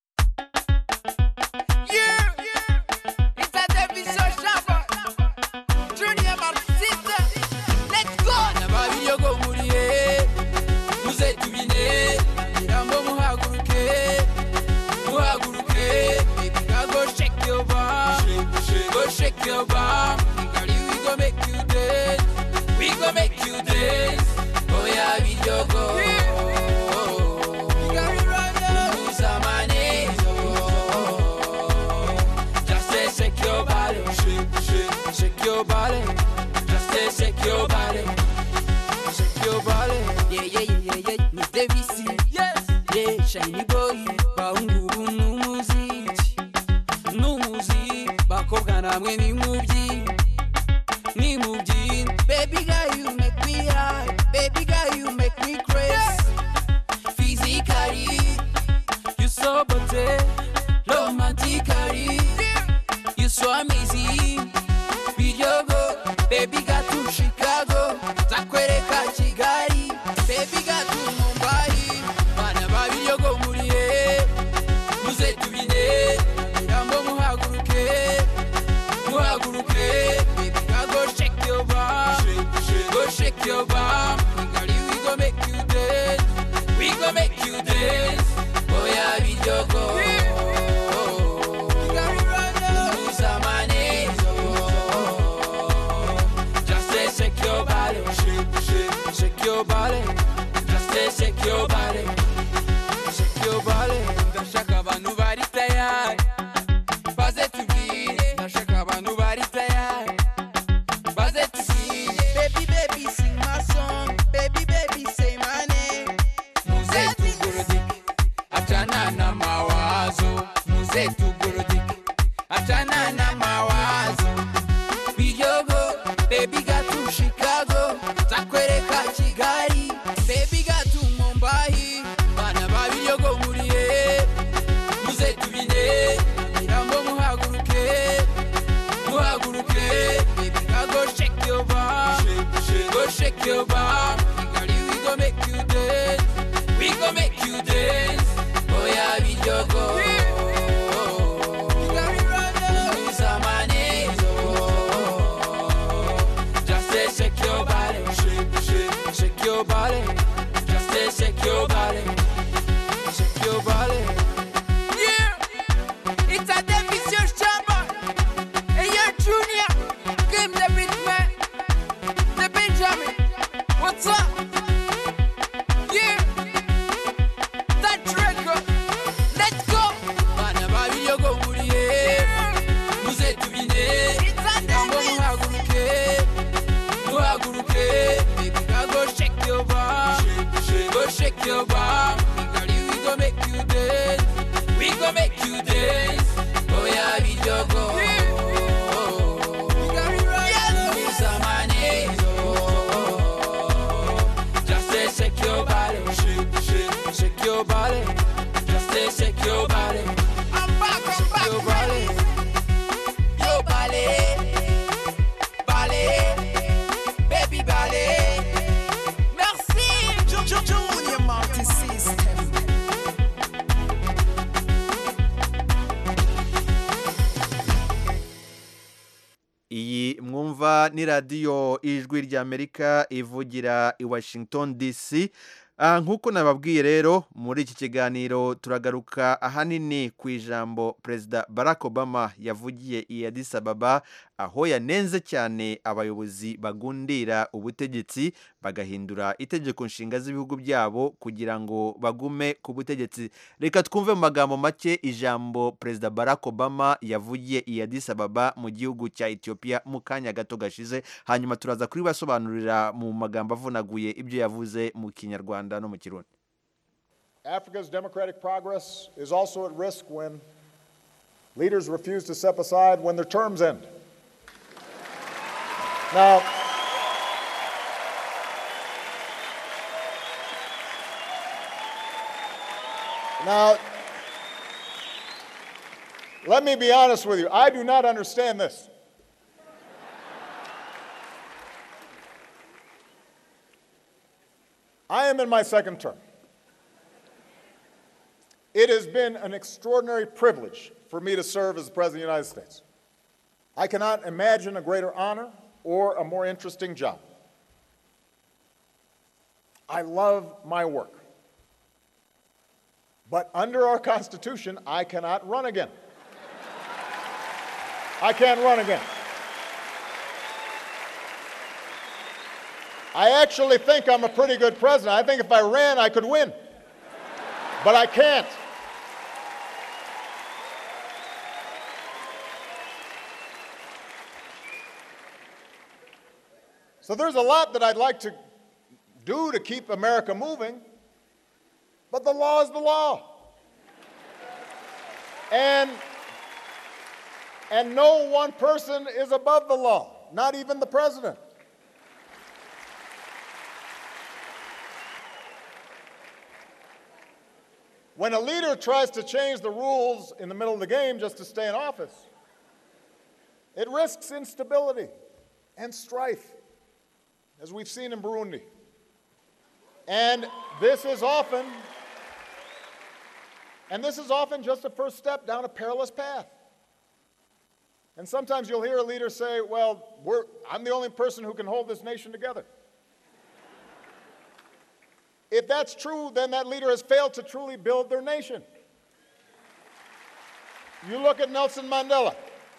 shake your bum. Girl, we gon' make you dance. We gon' make you dance. Oh yeah, we go go. Lose our money. Just say shake your body, shake, shake, shake your body. Just say shake your body, shake your body. Yeah, yeah, yeah, yeah, yeah. Miss Davisy, yes, yeah, shiny boy, baungu numuziki, numuziki, bakobwa namwe ni mubyi, ni mubyi. Baby girl, you make me high. Baby girl, you make me crazy. Physically, you so beauty, romantically, you so amazing. Video go, baby got to Chicago, zakwereka Kigali, baby got to Mumbai, bana babiri go muriye, muze tubine, rambo muhaguruke, muhaguruke, baby girl go shake your bum, go shake your bum, Kigali we go make you dance, we go make you dance, oh yeah video go. Lose our money, just say shake your body, shake, shake, shake your body. Just say shake your body, shake your body. Ndashaka abantu bari tayari, baze tubwire. Ndashaka abantu bari tayari, baze tubwire. Baby, baby, sing my song. Baby, baby, say my name. Muze tugurudike, achana na mawazo. Muze tugurudike, achana na mawazo. Bijogo, baby got to Chicago, zakwereka Kigali, baby got to Mumbai, bana babijogo muriye, muze tubine, mirambo muhaguruke, muhaguruke, baby girl go shake your bum, go shake your bum, Kigali we go make you dance, we go make you dance, oh yeah bijogo. your bum. Girl, we gon' make you dance. We gon' make you dance. Oh yeah, we just go. Yes, I'm my name. Just say shake your body, shake, shake, shake your body. Just say shake your body. I'm back, I'm shake your body, your body, body, baby body. Merci, Junior Multi System. iyi mwumva ni radiyo ijwi ry'amerika ivugira i washington dc Ah, nk'uko nababwiye rero muri iki kiganiro turagaruka ahanini ku ijambo perezida barack obama yavugiye i addis ababa aho yanenze cyane abayobozi bagundira ubutegetsi bagahindura itegeko nshinga z'ibihugu byabo kugira ngo bagume ku butegetsi reka twumve mu magambo make ijambo perezida barack obama yavugiye i addis ababa mu gihugu cya ethiopia mu kanya gato gashize hanyuma turaza kuribasobanurira mu magambo avunaguye ibyo yavuze mu kinyarwanda no mu kirundi Africa's democratic progress is also at risk when leaders refuse to step aside when their terms end. Now, now, let me be honest with you. I do not understand this. I am in my second term. It has been an extraordinary privilege for me to serve as the President of the United States. I cannot imagine a greater honor or a more interesting job. I love my work. But under our Constitution, I cannot run again. I can't run again. I actually think I'm a pretty good president. I think if I ran, I could win. But I can't. So there's a lot that I'd like to do to keep America moving, but the law is the law. And and no one person is above the law, not even the president. When a leader tries to change the rules in the middle of the game just to stay in office, it risks instability and strife, as we've seen in Burundi. And this is often and this is often just a first step down a perilous path. And sometimes you'll hear a leader say, Well, we're, I'm the only person who can hold this nation together. If that's true, then that leader has failed to truly build their nation. You look at Nelson Mandela.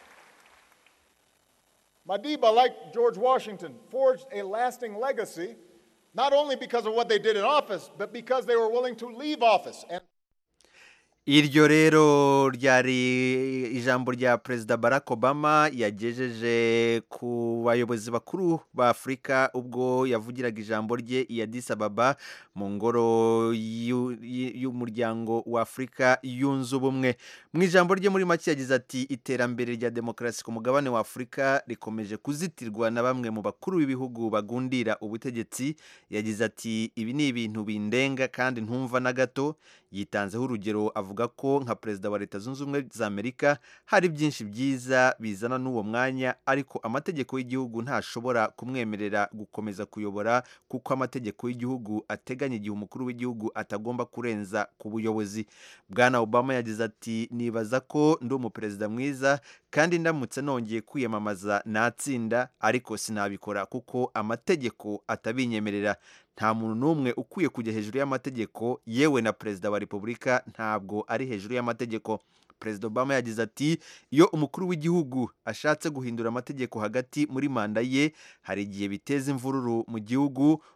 Madiba, like George Washington, forged a lasting legacy, not only because of what they did in office, but because they were willing to leave office. And iryo rero ryari ijambo rya perezida barack obama yagejeje ku bayobozi bakuru ba afurika ubwo yavugiraga ijambo rye i addis ababa mu ngoro y'u- y'umuryango wa afurika yunze ubumwe mu ijambo rye muri make yagize ati iterambere rya demokarasi ku mugabane wa afurika rikomeje kuzitirwa na bamwe mu bakuru b'ibihugu bagundira ubutegetsi yagize ati ibi ni ibintu bindenga kandi ntumva na gato yitanzeho urugero avuga ko nka perezida wa leta zunze ubumwe za amerika hari byinshi byiza bizana n'uwo mwanya ariko amategeko y'igihugu ntashobora kumwemerera gukomeza kuyobora kuko amategeko y'igihugu ateganya igihe umukuru w'igihugu atagomba kurenza ku buyobozi bwana obama yagize ati nibaza ko ndi umuperezida mwiza kandi ndamutse nongeye kwiyamamaza natsinda ariko sinabikora kuko amategeko atabinyemerera nta muntu n'umwe ukwiye kujya hejuru y'amategeko yewe na perezida wa repubulika ntabwo ari hejuru y'amategeko perezida obama yagize ati iyo umukuru w'igihugu ashatse guhindura amategeko hagati muri manda ye hari igihe biteza imvururu mu gihugu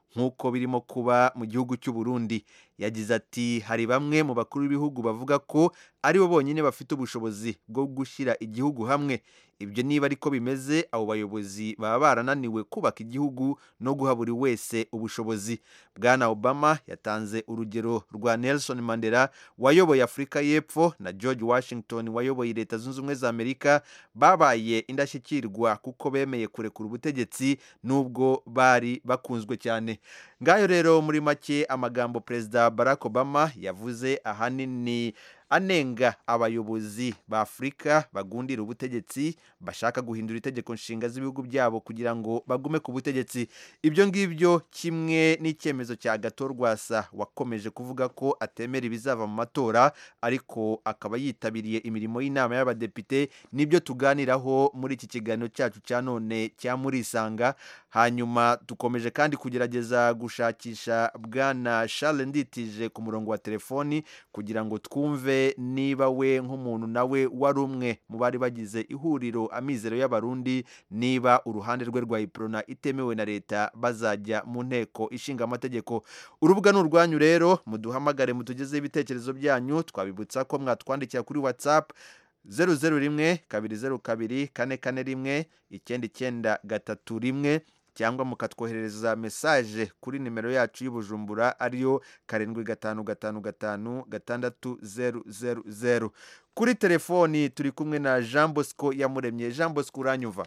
nk'uko birimo kuba mu gihugu cy'u Burundi yagize ati hari bamwe mu bakuru b'ibihugu bavuga ko ari bo bonyine bafite ubushobozi bwo gushyira igihugu hamwe ibyo niba ariko bimeze abo bayobozi baba barananiwe kubaka igihugu no guha buri wese ubushobozi bwana obama yatanze urugero rwa nelson mandela wayoboye afurika y'epfo na george washington wayoboye leta zunze ubumwe za amerika babaye indashyikirwa kuko bemeye kurekura ubutegetsi n'ubwo bari bakunzwe cyane ngayo rero muri make amagambo perezida barack obama yavuze ahanini anenga abayobozi ba afurika bagundira ubutegetsi bashaka guhindura itegeko nshinga z'ibihugu byabo kugira ngo bagume ku butegetsi ibyo ngibyo kimwe n'icyemezo cya gato rwasa wakomeje kuvuga ko atemera ibizava mu matora ariko akaba yitabiriye imirimo y'inama y'abadepite nibyo tuganiraho muri iki kiganiro cyacu cya none cya murisanga hanyuma dukomeje kandi kugerageza gushakisha bwana Charles nditije ku murongo wa telefoni kugira ngo twumve niba we nk'umuntu nawe wari umwe mu bari bagize ihuriro amizero y'abarundi niba uruhande rwe rwa iprona itemewe na leta bazajya mu nteko ishinga amategeko urubuga ni urwanyu rero muduhamagare mutugezeho ibitekerezo byanyu twabibutsa ko mwatwandikira kuri whatsapp zeru zeru rimwe kabiri zeru kabiri kane kane rimwe icyenda icyenda gatatu rimwe cyangwa mukatwoherereza mesaje kuri nimero yacu y'ubujumbura ariyo karindwi gatanu gatanu gatanu gatandatu zeru zeru zeru kuri telefoni turi kumwe na jean bosco yamuremye jean bosco uranyumva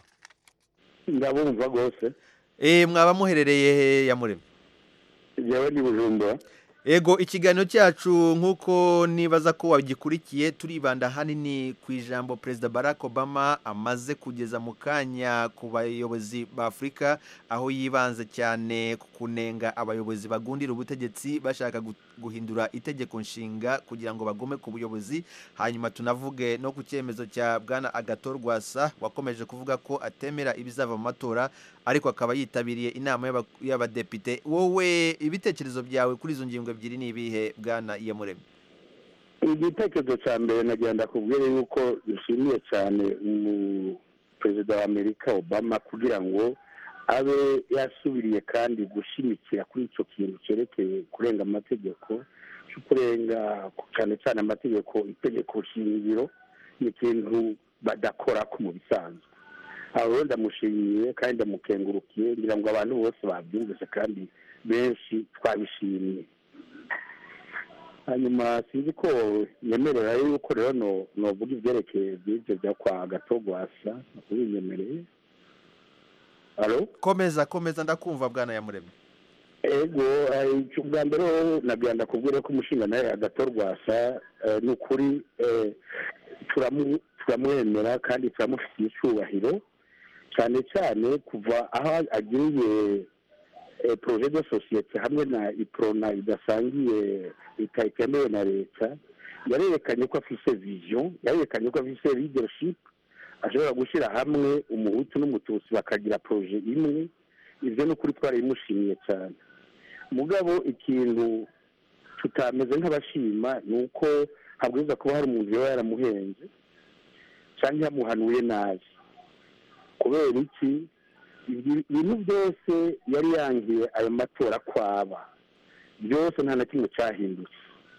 ndabumva rwose eee mwaba muherereye he yamuremye yewe ni bujumbura ego ikiganiro cyacu nk'uko nibaza ko wagikurikiye turibanda ahanini ku ijambo perezida barack obama amaze kugeza mu kanya ku bayobozi ba afurika aho yibanze cyane ku kunenga abayobozi bagundira ubutegetsi bashaka gu- guhindura itegeko nshinga kugira ngo bagume ku buyobozi hanyuma tunavuge no ku cyemezo cya bwana agato rwasa wakomeje kuvuga ko atemera ibizava mu matora ariko akaba yitabiriye inama y'aba- y'abadepite wowe ibitekerezo byawe kuri izo ngingo ebyiri ni ibihe bwana iyamuremye igitekerezo cya mbere nagenda kubwira yuko nshimiye cyane umu perezida wa amerika obama kugira ngo abe yasubiriye kandi gushimikira kuri icyo kintu cyerekeye kurenga amategeko cyo kurenga cyane cyane amategeko itegeko shingiro ni ikintu badakora ko mu bisanzwe aho rero ndamushimiye kandi ndamukengurukiye ngira ngo abantu bose babyumvise kandi benshi twabishimiye hanyuma sinzi ko nyemerera yuko rero no novuga ibyerekeye by'ibyo bya kwa gato gwasa ubinyemereye alo komeza komeza ndakumva bwana yamuremye ego eh, icyo bwa mbere ho nagenda kubwira ko umushinga nawe agato rwasa eh, ni ukuri eh, turamu- turamwemera kandi turamufitiye icyubahiro cyane cyane kuva aho agiriye eh, projet de societe hamwe na iprona idasangiye itemewe na leta yarerekanye ko afise vision yarerekanye ko afise leadership ashobora gushyira hamwe umuhutu n'umututsi bakagira projet imwe ibyo ni ukuri twarabimushimiye cyane mugabo ikintu tutameze nk'abashima ni uko habwirizwa kuba hari umuntu yaba yaramuhenze cyangwa yamuhanuye nabi kubera iki ibi- ibintu byose yari yangiye ayo matora kwaba byose nta na kimwe cyahindutse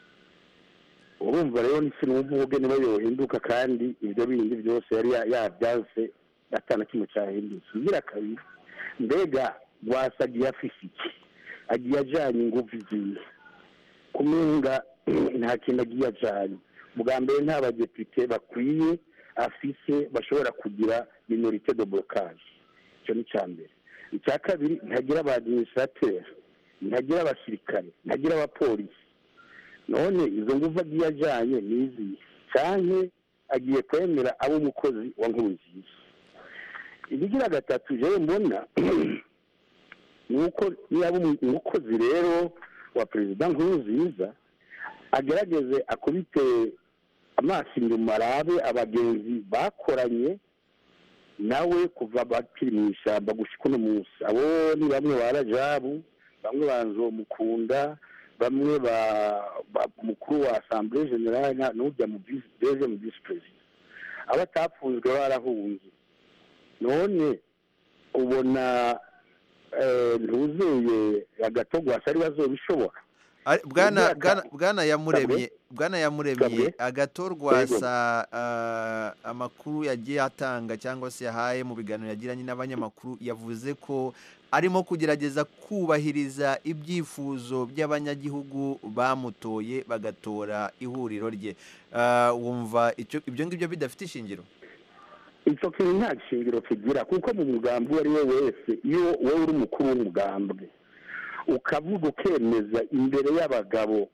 urumva rero sinumva uvuge niba yohinduka kandi ibyo bindi byose yari ya- yabyanze atana kimwe cyahindutse igira kabiri mbega wasagiye afise iki agiye ajyanye ingufu igiye kumenga nta kintu agiye ajyanye bwa mbere nta badepite bakwiye afise bashobora kugira minorite de blocage icyo ni icya mbere icya kabiri ntagira aba administrateur ntagira abasirikare ntagira abapolisi none izo ngufu agiye ajyanye ni izihe cyane agiye kwemera abo umukozi wa nkuru nziza ibigira gatatu jewe mbona ni uko niba umukozi rero wa perezida nkuru nziza agerageze akubite amaso inyuma arabe abagenzi bakoranye nawe kuva bakiri mu ishyamba gushyika uno munsi abo ni bamwe ba rajabu bamwe ba nzomukunda bamwe ba ba- umukuru wa asambure generale na- n'ujya mu visi deje mu visi perezida abo atapfunzwe barahunze none ubona eh, ntuzeye agatogwasa ari bazobishobora Ari- bwana Imyaka- bwana bwana yamuremye bwana yamuremye Kabwe. agatorwasa ah, amakuru yagiye atanga cyangwa se yahaye mu biganiro yagiranye n'abanyamakuru yavuze ko arimo kugerageza kubahiriza ibyifuzo by'abanyagihugu bamutoye bagatora ihuriro rye Ah, wumva icyo ibyo ngibyo bidafite ishingiro icyo kintu nta shingiro kigira kuko mu mugambi uwo ari we wese iyo wowe uri umukuru w'umugambwe ukavuga ukemeza imbere y'abagabo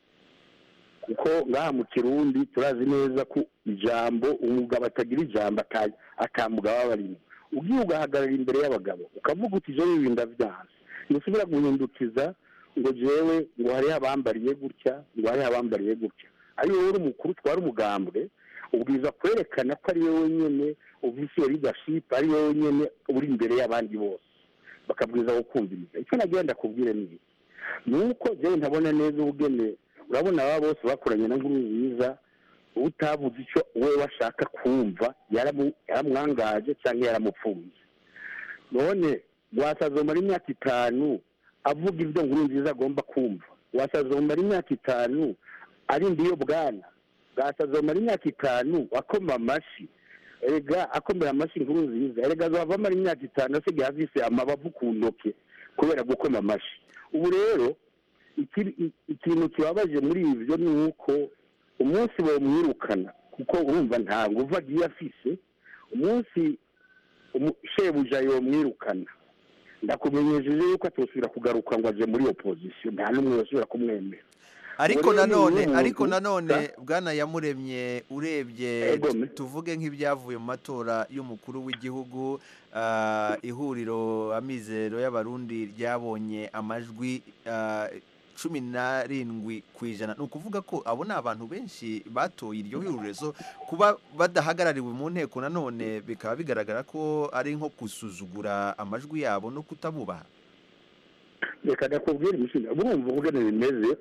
kuko ngaha mu kirundi turazi neza ko ijambo umugabo atagira ijambo ata- atamugabo aba arimo ugiye ugahagarara imbere y'abagabo ukavuga uti jewe ibi ndavyanse ntusubira guhindukiza ngo jewe ngo hariho abambariye gutya ngo hariho abambariye gutya ariyo wowe uri umukuru utwara umugambwe ubwiza kwerekana ko ari wowe nyine ufise iyo leadership ari wowe nyine uri imbere y'abandi bose bakabwiza gukumviriza icyo nagira ndakubwire ni iki ni uko jewe ntabona neza ubugene urabona aba bose bakoranye na nkuru nziza utavuze icyo we washaka kumva yaramu- yaramwangaje cyangwa yaramupfunze none wasazomara imyaka itanu avuga ibyo nkuru nziza agomba kumva wasazomara imyaka itanu arinda iyo bwana bwasazomara imyaka itanu akoma amashyi erega akomera amashyi inkuru nziza erega azavamo ari imyaka itanu asigaye afise amabavu ku ntoke kubera gukoma amashyi ubu rero iki- i- ikintu kibabaje muri ibyo ni uko umunsi bamwirukana kuko urumva nta nguvu agiye afise umunsi umu- shebuja yomwirukana ndakumenyesheje yuko atosubira kugaruka ngo aje muri opozisiyo nta n'umwe wasubira kumwemera ariko Ubu rero ni nanone wowe ariko muntu- nanone bwana yamuremye urebye Ego, tu- tuvuge nk'ibyavuye mu matora y'umukuru w'igihugu ah, ihuriro amizero y'abarundi ryabonye amajwi ah, cumi n'arindwi ku ijana ni ukuvuga ko abo ni abantu benshi batoye iryo huriro kuba badahagarariwe mu nteko nanone bikaba bigaragara ko ari nko gusuzugura amajwi yabo no kutabubaha reka ndakubwira imishinga burumva ubugene bimeze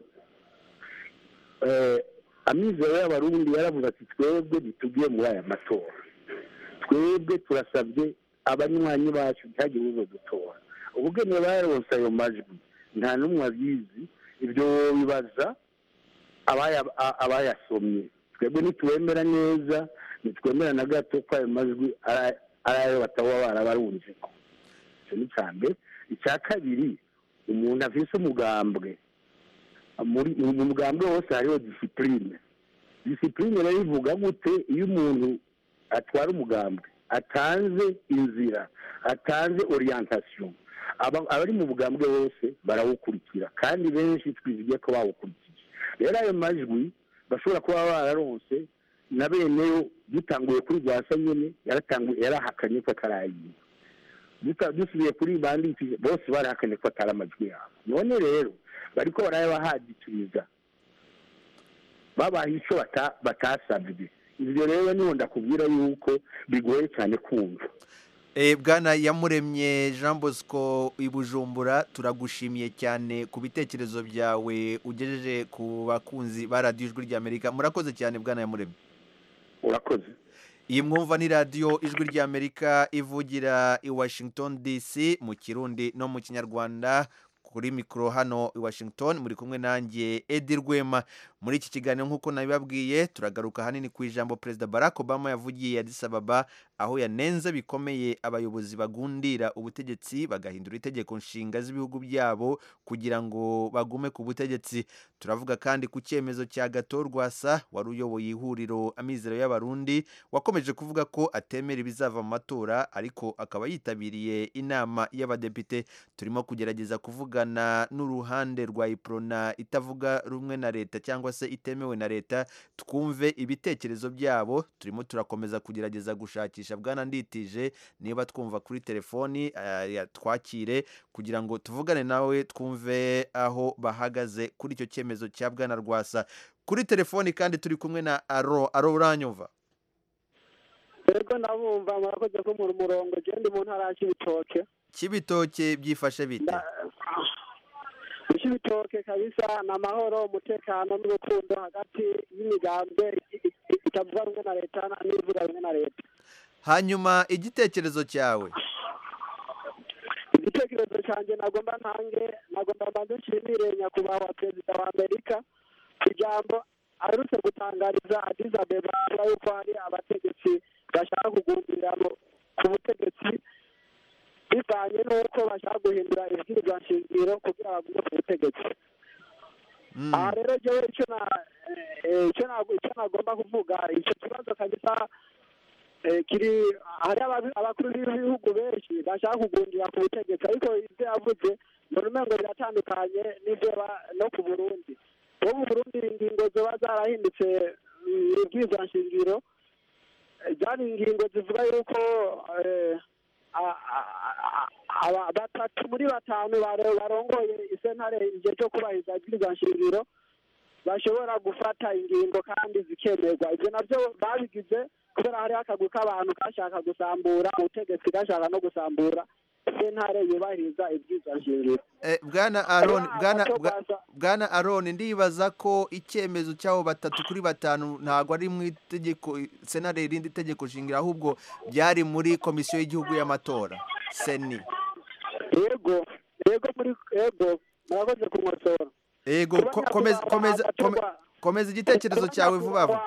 Eh, amizero y'abarundi yaravuze ati twebwe ntitugiye muri aya matora twebwe turasabye abanywanyi bacu ntihagire uzo dutora ubugene baronse ayo majwi nta n'umwe abizi ibyo bibaza abaya- a- abayasomye twebwe ntituwemera neza ntitwemera na gato ko ayo majwi ari ari ayo bataba barabarunzeko icyo ni icya mbere icya kabiri umuntu afise umugambwe muri mu mugambwe wose hariho disipurine disipurine rero ivuga gute iyo umuntu atwara umugambwe atanze inzira atanze orientation aba- abari mu bugambwe bose barawukurikira kandi benshi twizigiye ko bawukurikije rero ayo majwi bashobora kuba bararonse na beneyo dutanguye kuri rwasa nyine yaratanguye yarahakanye ko atarayiwe duta- dusubiye kuri bandikije bose barahakanye ko atari amajwi yabo none rero bariko barayabahadikiriza babaha ico bata- batasabye ivyo rero niho ndakubwira yuko bigoye cyane kumva Eh, bwana yamuremye jean bosco i bujumbura turagushimiye cyane ku bitekerezo byawe ugejeje ku bakunzi ba radiyo ijwi ry'amerika murakoze cyane bwana yamuremye urakoze iyi mwumva ni radiyo ijwi ry'amerika ivugira i washington dc mu kirundi no mu kinyarwanda kuri mikoro hano i washington muri kumwe nanjye edi rwema muri iki kiganiro nk'uko nabibabwiye turagaruka ahanini ku ijambo perezida barack obama yavugiye Addis Ababa aho yanenze bikomeye abayobozi bagundira ubutegetsi bagahindura itegeko nshinga z'ibihugu byabo kugira ngo bagume ku butegetsi turavuga kandi ku cyemezo cya gato rwasa wari uyoboye ihuriro amizero y'abarundi wakomeje kuvuga ko atemera ibizava mu matora ariko akaba yitabiriye inama y'abadepite turimo kugerageza kuvugana n'uruhande rwa iprona itavuga rumwe na leta cyangwa se itemewe na leta twumve ibitekerezo byabo turimo turakomeza kugerageza gushakisha bwana nditije niba twumva kuri telefoni eh, twakire kugira ngo tuvugane nawe twumve aho bahagaze kuri icyo cyemezo cya bwana rwasa kuri telefoni kandi turi kumwe na aro aro uranyumva Ego nabumva murakoze ko mu murongo je ndi mu ntara ya Cibitoke kibitoke byifashe bite mu Cibitoke kabisa ni amahoro umutekano n'urukundo hagati y'imigambwe i- i- itavuga rumwe na leta na- n'ivuga rumwe na leta hanyuma igitekerezo cyawe igitekerezo cyanjye nagomba ntange nagomba mbanze nshimire nyakubahwa perezida wa amerika ku ijambo aherutse gutangariza Addis Abeba avuga yuko hari abategetsi bashaka kugundira mu- ku butegetsi bivanye n'uko bashaka guhindura ibwirizwa nshingiro kugira bagume ku butegetsi aha rero jewe icyo na eh, icyo na- icyo nagomba kuvuga icyo kibazo kabisa eh, kiri hari aba- abakuru b'ibihugu benshi bashaka kugundira ku butegetsi ariko ibyo yavuze mbona umengo biratandukanye n'ibyo ba- no ku burundi uwo mu burundi ingingo ziba zarahindutse mm, ibwirizwa nshingiro eh, zari ingingo zivuga yuko eh, a- a- a- aba- batatu muri batanu bare- barongoye isentare igihe cyo kubahiriza ibwirizwa nshingiro bashobora gufata ingingo kandi zikemerwa ibyo nabyo babigize kubera hariho akagwi k'abantu kashaka gusambura ubutegetsi gashaka no gusambura sentare yubahiriza ibwirizwa nshingiro Eh, bwana aron Hariho bwana agato bwa- gaza- bwana aron ndibaza ko icyemezo cy'abo batatu kuri batanu ntabwo ari mu itegeko senare irindi tegeko shingiro ahubwo byari muri komisiyo y'igihugu y'amatora seni yego yego muri yego murakoze kumwosora yego ko- komeza komeza kome- komeza igitekerezo cyawe vuba vuba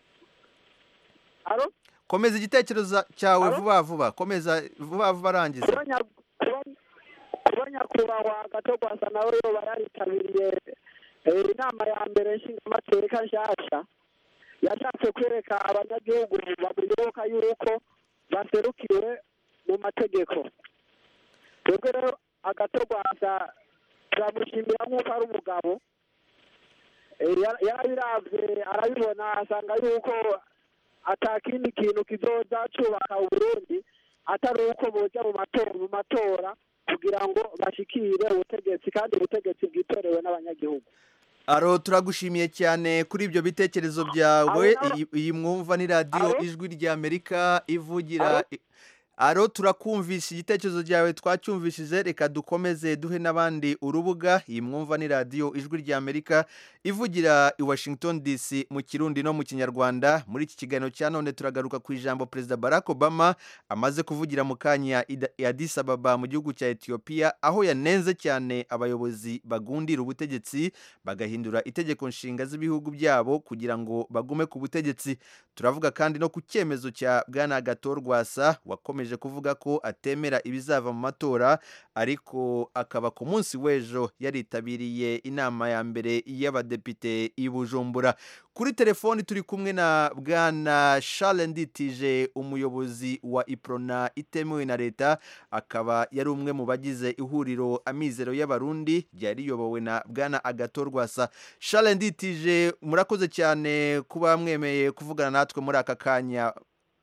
komeza igitekerezo cyawe vuba vuba komeza vuba vuba arangiza kuba nya- kuba- kuba nyakubahwa gato rwasa nawe yoba yaritabiriye eh, inama ya mbere nshingamateka nshyashya yashatse kwereka abanyagihugu bamuyoboka yuko baserukiwe mu mategeko twebwe rero agato rwasa turamushimira nk'uko ari umugabo Eh, yara- yarabiravye arabibona asanga yuko ata kindi kintu kizoza cubaka uburundi atari uko boja mu matora mu matora kugira ngo bashikire ubutegetsi kandi ubutegetsi bwitorewe n'abanyagihugu aro turagushimiye cyane kuri ibyo bitekerezo byawe iyi- iyi mwumva ni radiyo ijwi ry'amerika ivugira aro turakumvisha igitekerezo cyawe twacyumvishije reka dukomeze duhe n'abandi urubuga iyi mwumva ni radiyo ijwi ry'amerika ivugira i washington dc mu kirundi no mu kinyarwanda muri iki kiganiro cya none turagaruka ku ijambo perezida barack obama amaze kuvugira mu kanya i Da- i addis ababa mu gihugu cya etiyopiya aho yanenze cyane abayobozi bagundira ubutegetsi bagahindura itegeko nshinga z'ibihugu byabo kugira ngo bagume ku butegetsi turavuga kandi no ku cyemezo cya bwana gato rwasa wakomeje kuvuga ko atemera ibizava mu matora ariko akaba ku munsi w'ejo yaritabiriye inama ya mbere y'abadepite i bujumbura kuri telefoni turi kumwe na bwana Charles nditije umuyobozi wa iprona itemewe na leta akaba yari umwe mu bagize ihuriro amizero y'abarundi ryari riyobowe na bwana agato rwasa Charles nditije murakoze cyane kuba mwemeye kuvugana natwe muri aka kanya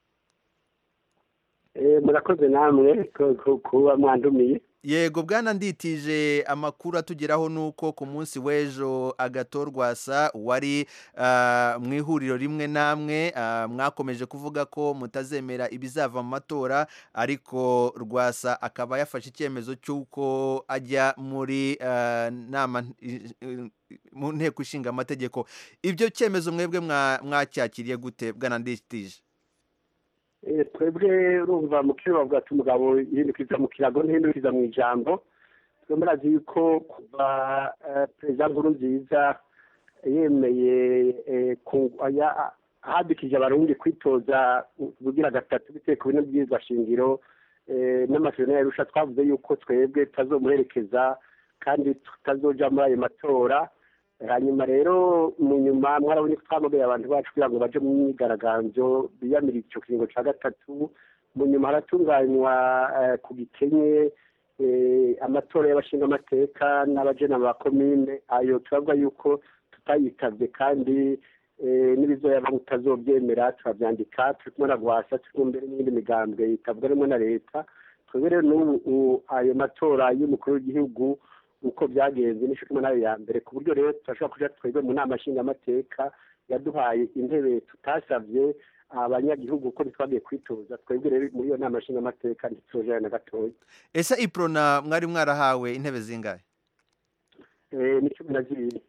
Eh, murakoze namwe ku- ku- kuba mwandumiye yego bwana nditije amakuru atugeraho ni uko ku munsi w'ejo agato rwasa wari ah, mu ihuriro rimwe namwe ah, mwakomeje kuvuga ko mutazemera ibizava mu matora ariko rwasa akaba yafashe icyemezo cy'uko ajya muri ah, nama i- i- mu nteko ishinga amategeko ibyo cyemezo mwebwe mwa- mwacyakiriye gute bwana nditije Eh, twebwe urumva mu kiro bavuga ati umugabo yihindukiza mu kirago ntihindukiza mu ijambo twe murazi yuko kuva eh, perezida nkuru nziza yemeye eh, ku- aya- ahadikije abarundi kwitoza kugira gatatu bitewe ku bino bwirizwa shingiro eh, n'amasezerano yarusha twavuze yuko twebwe tutazomuherekeza kandi tutazoja muri ayo matora hanyuma rero mu nyuma mwarabonye ko twamugaye abantu bacu kugira ngo baje mu myigaragambyo biyamira icyo kiringo cya gatatu mu nyuma haratunganywa eh, ku gikenye eh, amatora y'abashingamateka n'abajena ba komine ayo turavuga yuko tutayitabye kandi eh, n'ibizoyaba mutazobyemera turabyandika turi kumwe na rwasa turi kumwe mbere n'iyindi migambwe itavuga rimwe na leta twebwe rero n'ubu u- ayo matora y'umukuru w'igihugu uko byagenze n'icyo kumwe nayo ya mbere ku buryo rero turashobora kuja twebwe mu nama nshingamateka yaduhaye intebe tutasabye abanyagihugu ko ntitwagiye kwitoza twebwe rero muri iyo nama nshingamateka ntituzojana na gatoya ese iprona mwari mwarahawe intebe zingahe Eh, ni cumi na zibiri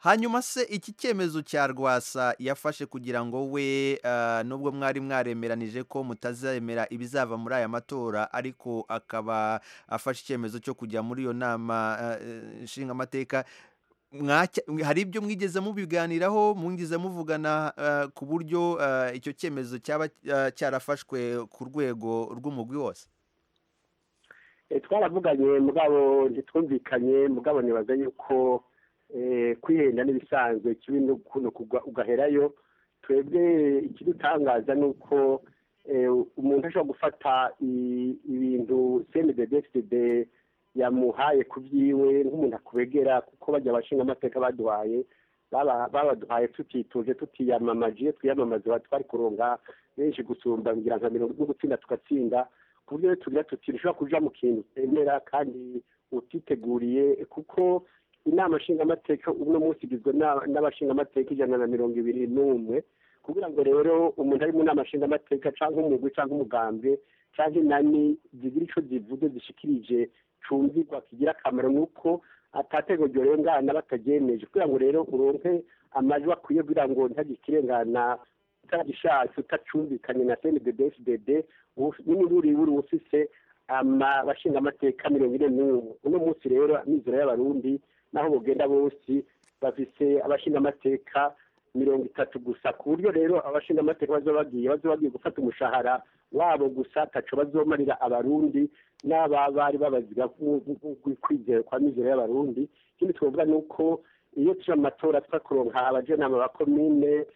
hanyuma se iki cyemezo cya rwasa yafashe kugira ngo we ah, nubwo mwari mwaremeranije ko mutazemera ibizava muri aya matora ariko akaba afashe icyemezo cyo kujya muri iyo nama ah, eh, nshingamateka mwacya- hari ibyo mwigeze mubiganiraho mwigeze muvugana ah, ku buryo ah, icyo cyemezo cyaba ah, cyarafashwe ku rwego rw'umugwi wose Eh, twaravuganye mugabo ntitwumvikanye mugabo nibaza yuko eh, kwihenda n'ibisanzwe kibi no kuno kugwa ugaherayo twebwe ikidutangaza ni uko eh, umuntu ashobora gufata i- ibintu cndddfd yamuhaye ku byiwe nk'umuntu akubegera kuko bajya abashinga amateka baduhaye baba- babaduhaye tutituje tutiyamamaje iyo twiyamamaza tuba twari kuronga benshi gusumba ngira nka mirongo no gutsinda tugatsinda ku buryo rero tugira tuti ntushobora kuja mu kintu utemera kandi utiteguriye kuko inama nshingamateka uno munsi igizwe n'a- n'abashingamateka ijana na mirongo ibiri n'umwe kugira ngo rero umuntu ari mu nama nshingamateka cyangwa umugwi cyangwa umugambwe cyangwa inani zigira ico zivuze zishikirije cumvirwa kigira akamaro ni uko atatego ryorengana batagyemeje kugira ngo rero uronke amajwi akwiye kugira ngo ntihagire ikirengana utagishatse utacumvikanye na cndddfdd n'umururi wuri ufise abashinga amateka mirongo ine n'umwe uno munsi rero amizero y'abarundi n'aho bugenda bose bafise abashinga amateka mirongo itatu gusa ku buryo rero abashinga amateka bazoba bagiye bazoba bagiye gufata umushahara wabo gusa ataco bazomarira abarundi n'aba bari babaziga kwizera kwa mizero y'abarundi ikindi twavuga ni uko iyo turi mu matora twakuronka abajenama ba komine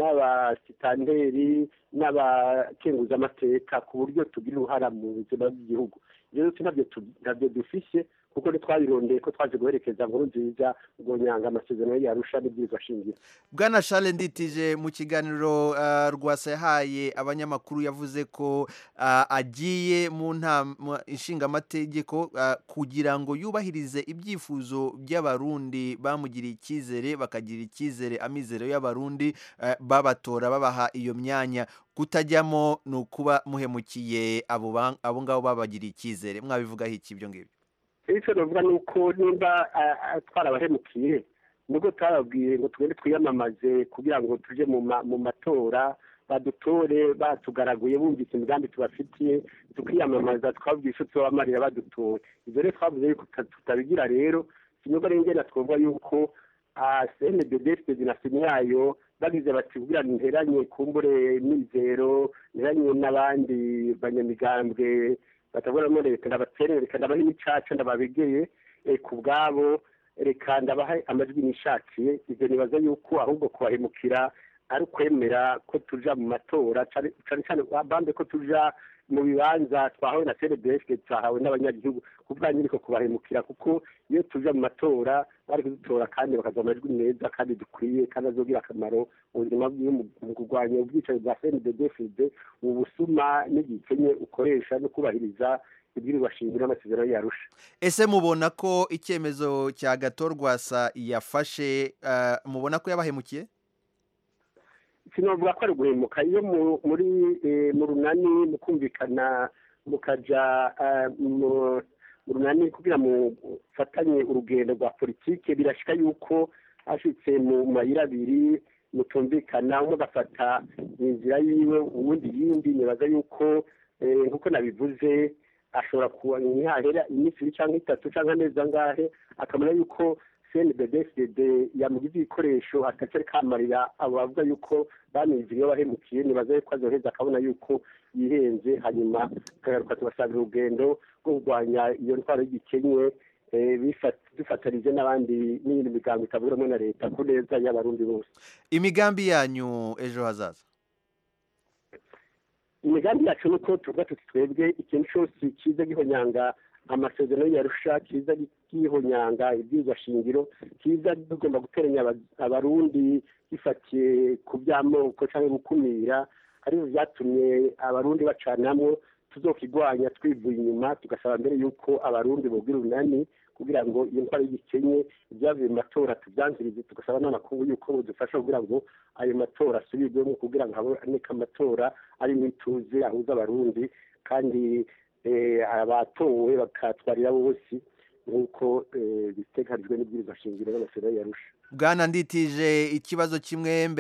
n'abasitanteri n'abakenguzamateka ku buryo tugira uruhara mu buzima bw'igihugu rero nabyo ntabyo dufise kuko ntitwabirondeye ko twaje guherekeza nkuru nziza ngo nyanga amasezerano yarusha n'ibyiza shingiro bwana Charles nditije mu kiganiro ah, rwasa yahaye abanyamakuru yavuze ko ah, agiye mu ntama ishingamategeko ah, kugira ngo yubahirize ibyifuzo by'abarundi bamugiriye icyizere bakagira icyizere amizero y'abarundi ah, babatora babaha iyo myanya kutajyamo ni ukuba muhemukiye abo ba- abo ngabo babagiriye icyizere mwabivugaho iki ibyo ngibyo icyo navuga ni uko nimba ah, ah, twarabahemukiye nubwo twababwiye ngo tugende twiyamamaze kugira ngo tuje mu ma- mu matora badutore batugaraguye bumvise imigambi tubafitiye tukiyamamaza twabwiye icyo tubamarira badutora ibyo rero twavuze yuko tuta- tutabigira rero sinubwo ari ngena twavuga yuko cnddd na simu yayo bagize bati kugira ngo nteranye kumbure mizero nteranye n'abandi banyamigambwe batabonamo leta ndabatere reka ndabahe imicaca ndababegeye eh, ku bwabo reka ndabahe amajwi nishakiye ivyo nibaza yuko ahubwo kubahemukira ari ukwemera ko tuja mu matora cane cane cane bambe ko tuja mu bibanza twahawe na cndf twahawe n'abanyagihugu kuvuga nyiriko kubahemukira kuko iyo tuja mu matora bari kudutora kandi bakaza amajwi meza kandi dukwiye kandi azogira akamaro mu buzima bwiwe mu- mu kurwanya ubwicanyi bwa cndfd ubusuma n'igikenye ukoresha no kubahiriza ibwirizwa shingiro n'amasezerano yarusha ese mubona ko icyemezo cya gatorwasa yafashe ah, mubona ko yabahemukiye sinovuga ko ari guhemuka iyo mu- muri eh, mu runani mu kumvikana mukaja eh, mu mu runani kugira mu fatanye urugendo rwa politike birashika yuko hashitse mu mayira abiri mutumvikana umwe agafata inzira yiwe uwundi yindi nibaza yuko eh, nkuko nabivuze ashobora kuba ntihahera iminsi ibiri cyangwa itatu cyangwa amezi angahe akamenya yuko cndbdfd yamugize ibikoresho atacari kamarira abo bavuga yuko bamize iyo bahemukiye nibaza yuko azoheza akabona yuko yihenze hanyuma akagaruka tubasabira urugendo rwo kurwanya iyo ntwaro y'igikenye eh, bifat- dufatanije n'abandi n'iyindi migambo itavugamwe na leta ku neza y'abarundi bose imigambi yanyu ejo hazaza imigambi yacu ni uko tuvuga tuti twebwe ikintu cyose kiza gihonyanga amasezerano yarusha kiza gihonyanga ibwirizwa shingiro kiza tugomba guteranya aba- abarundi gifatiye ku by'amoko cyangwa gukumira aribyo byatumye abarundi bacanamwo tuzokigwanya twivuye inyuma tugasaba mbere y'uko abarundi bogira urunani kugira ngo iyo ndwara y'igikenye ibyavuye mu matora tubyanzirize tugasaba n'amakungu y'uko budufasha kugira ngo ayo matora asubirwemo kugira ngo haboneke amatora arimo ituze ahuza abarundi kandi eh, abatowe bakatwarira bose nk'uko eh, biteganijwe n'ibwirizwa shingiro n'amasezerano yarusha bwana nditije ikibazo kimwe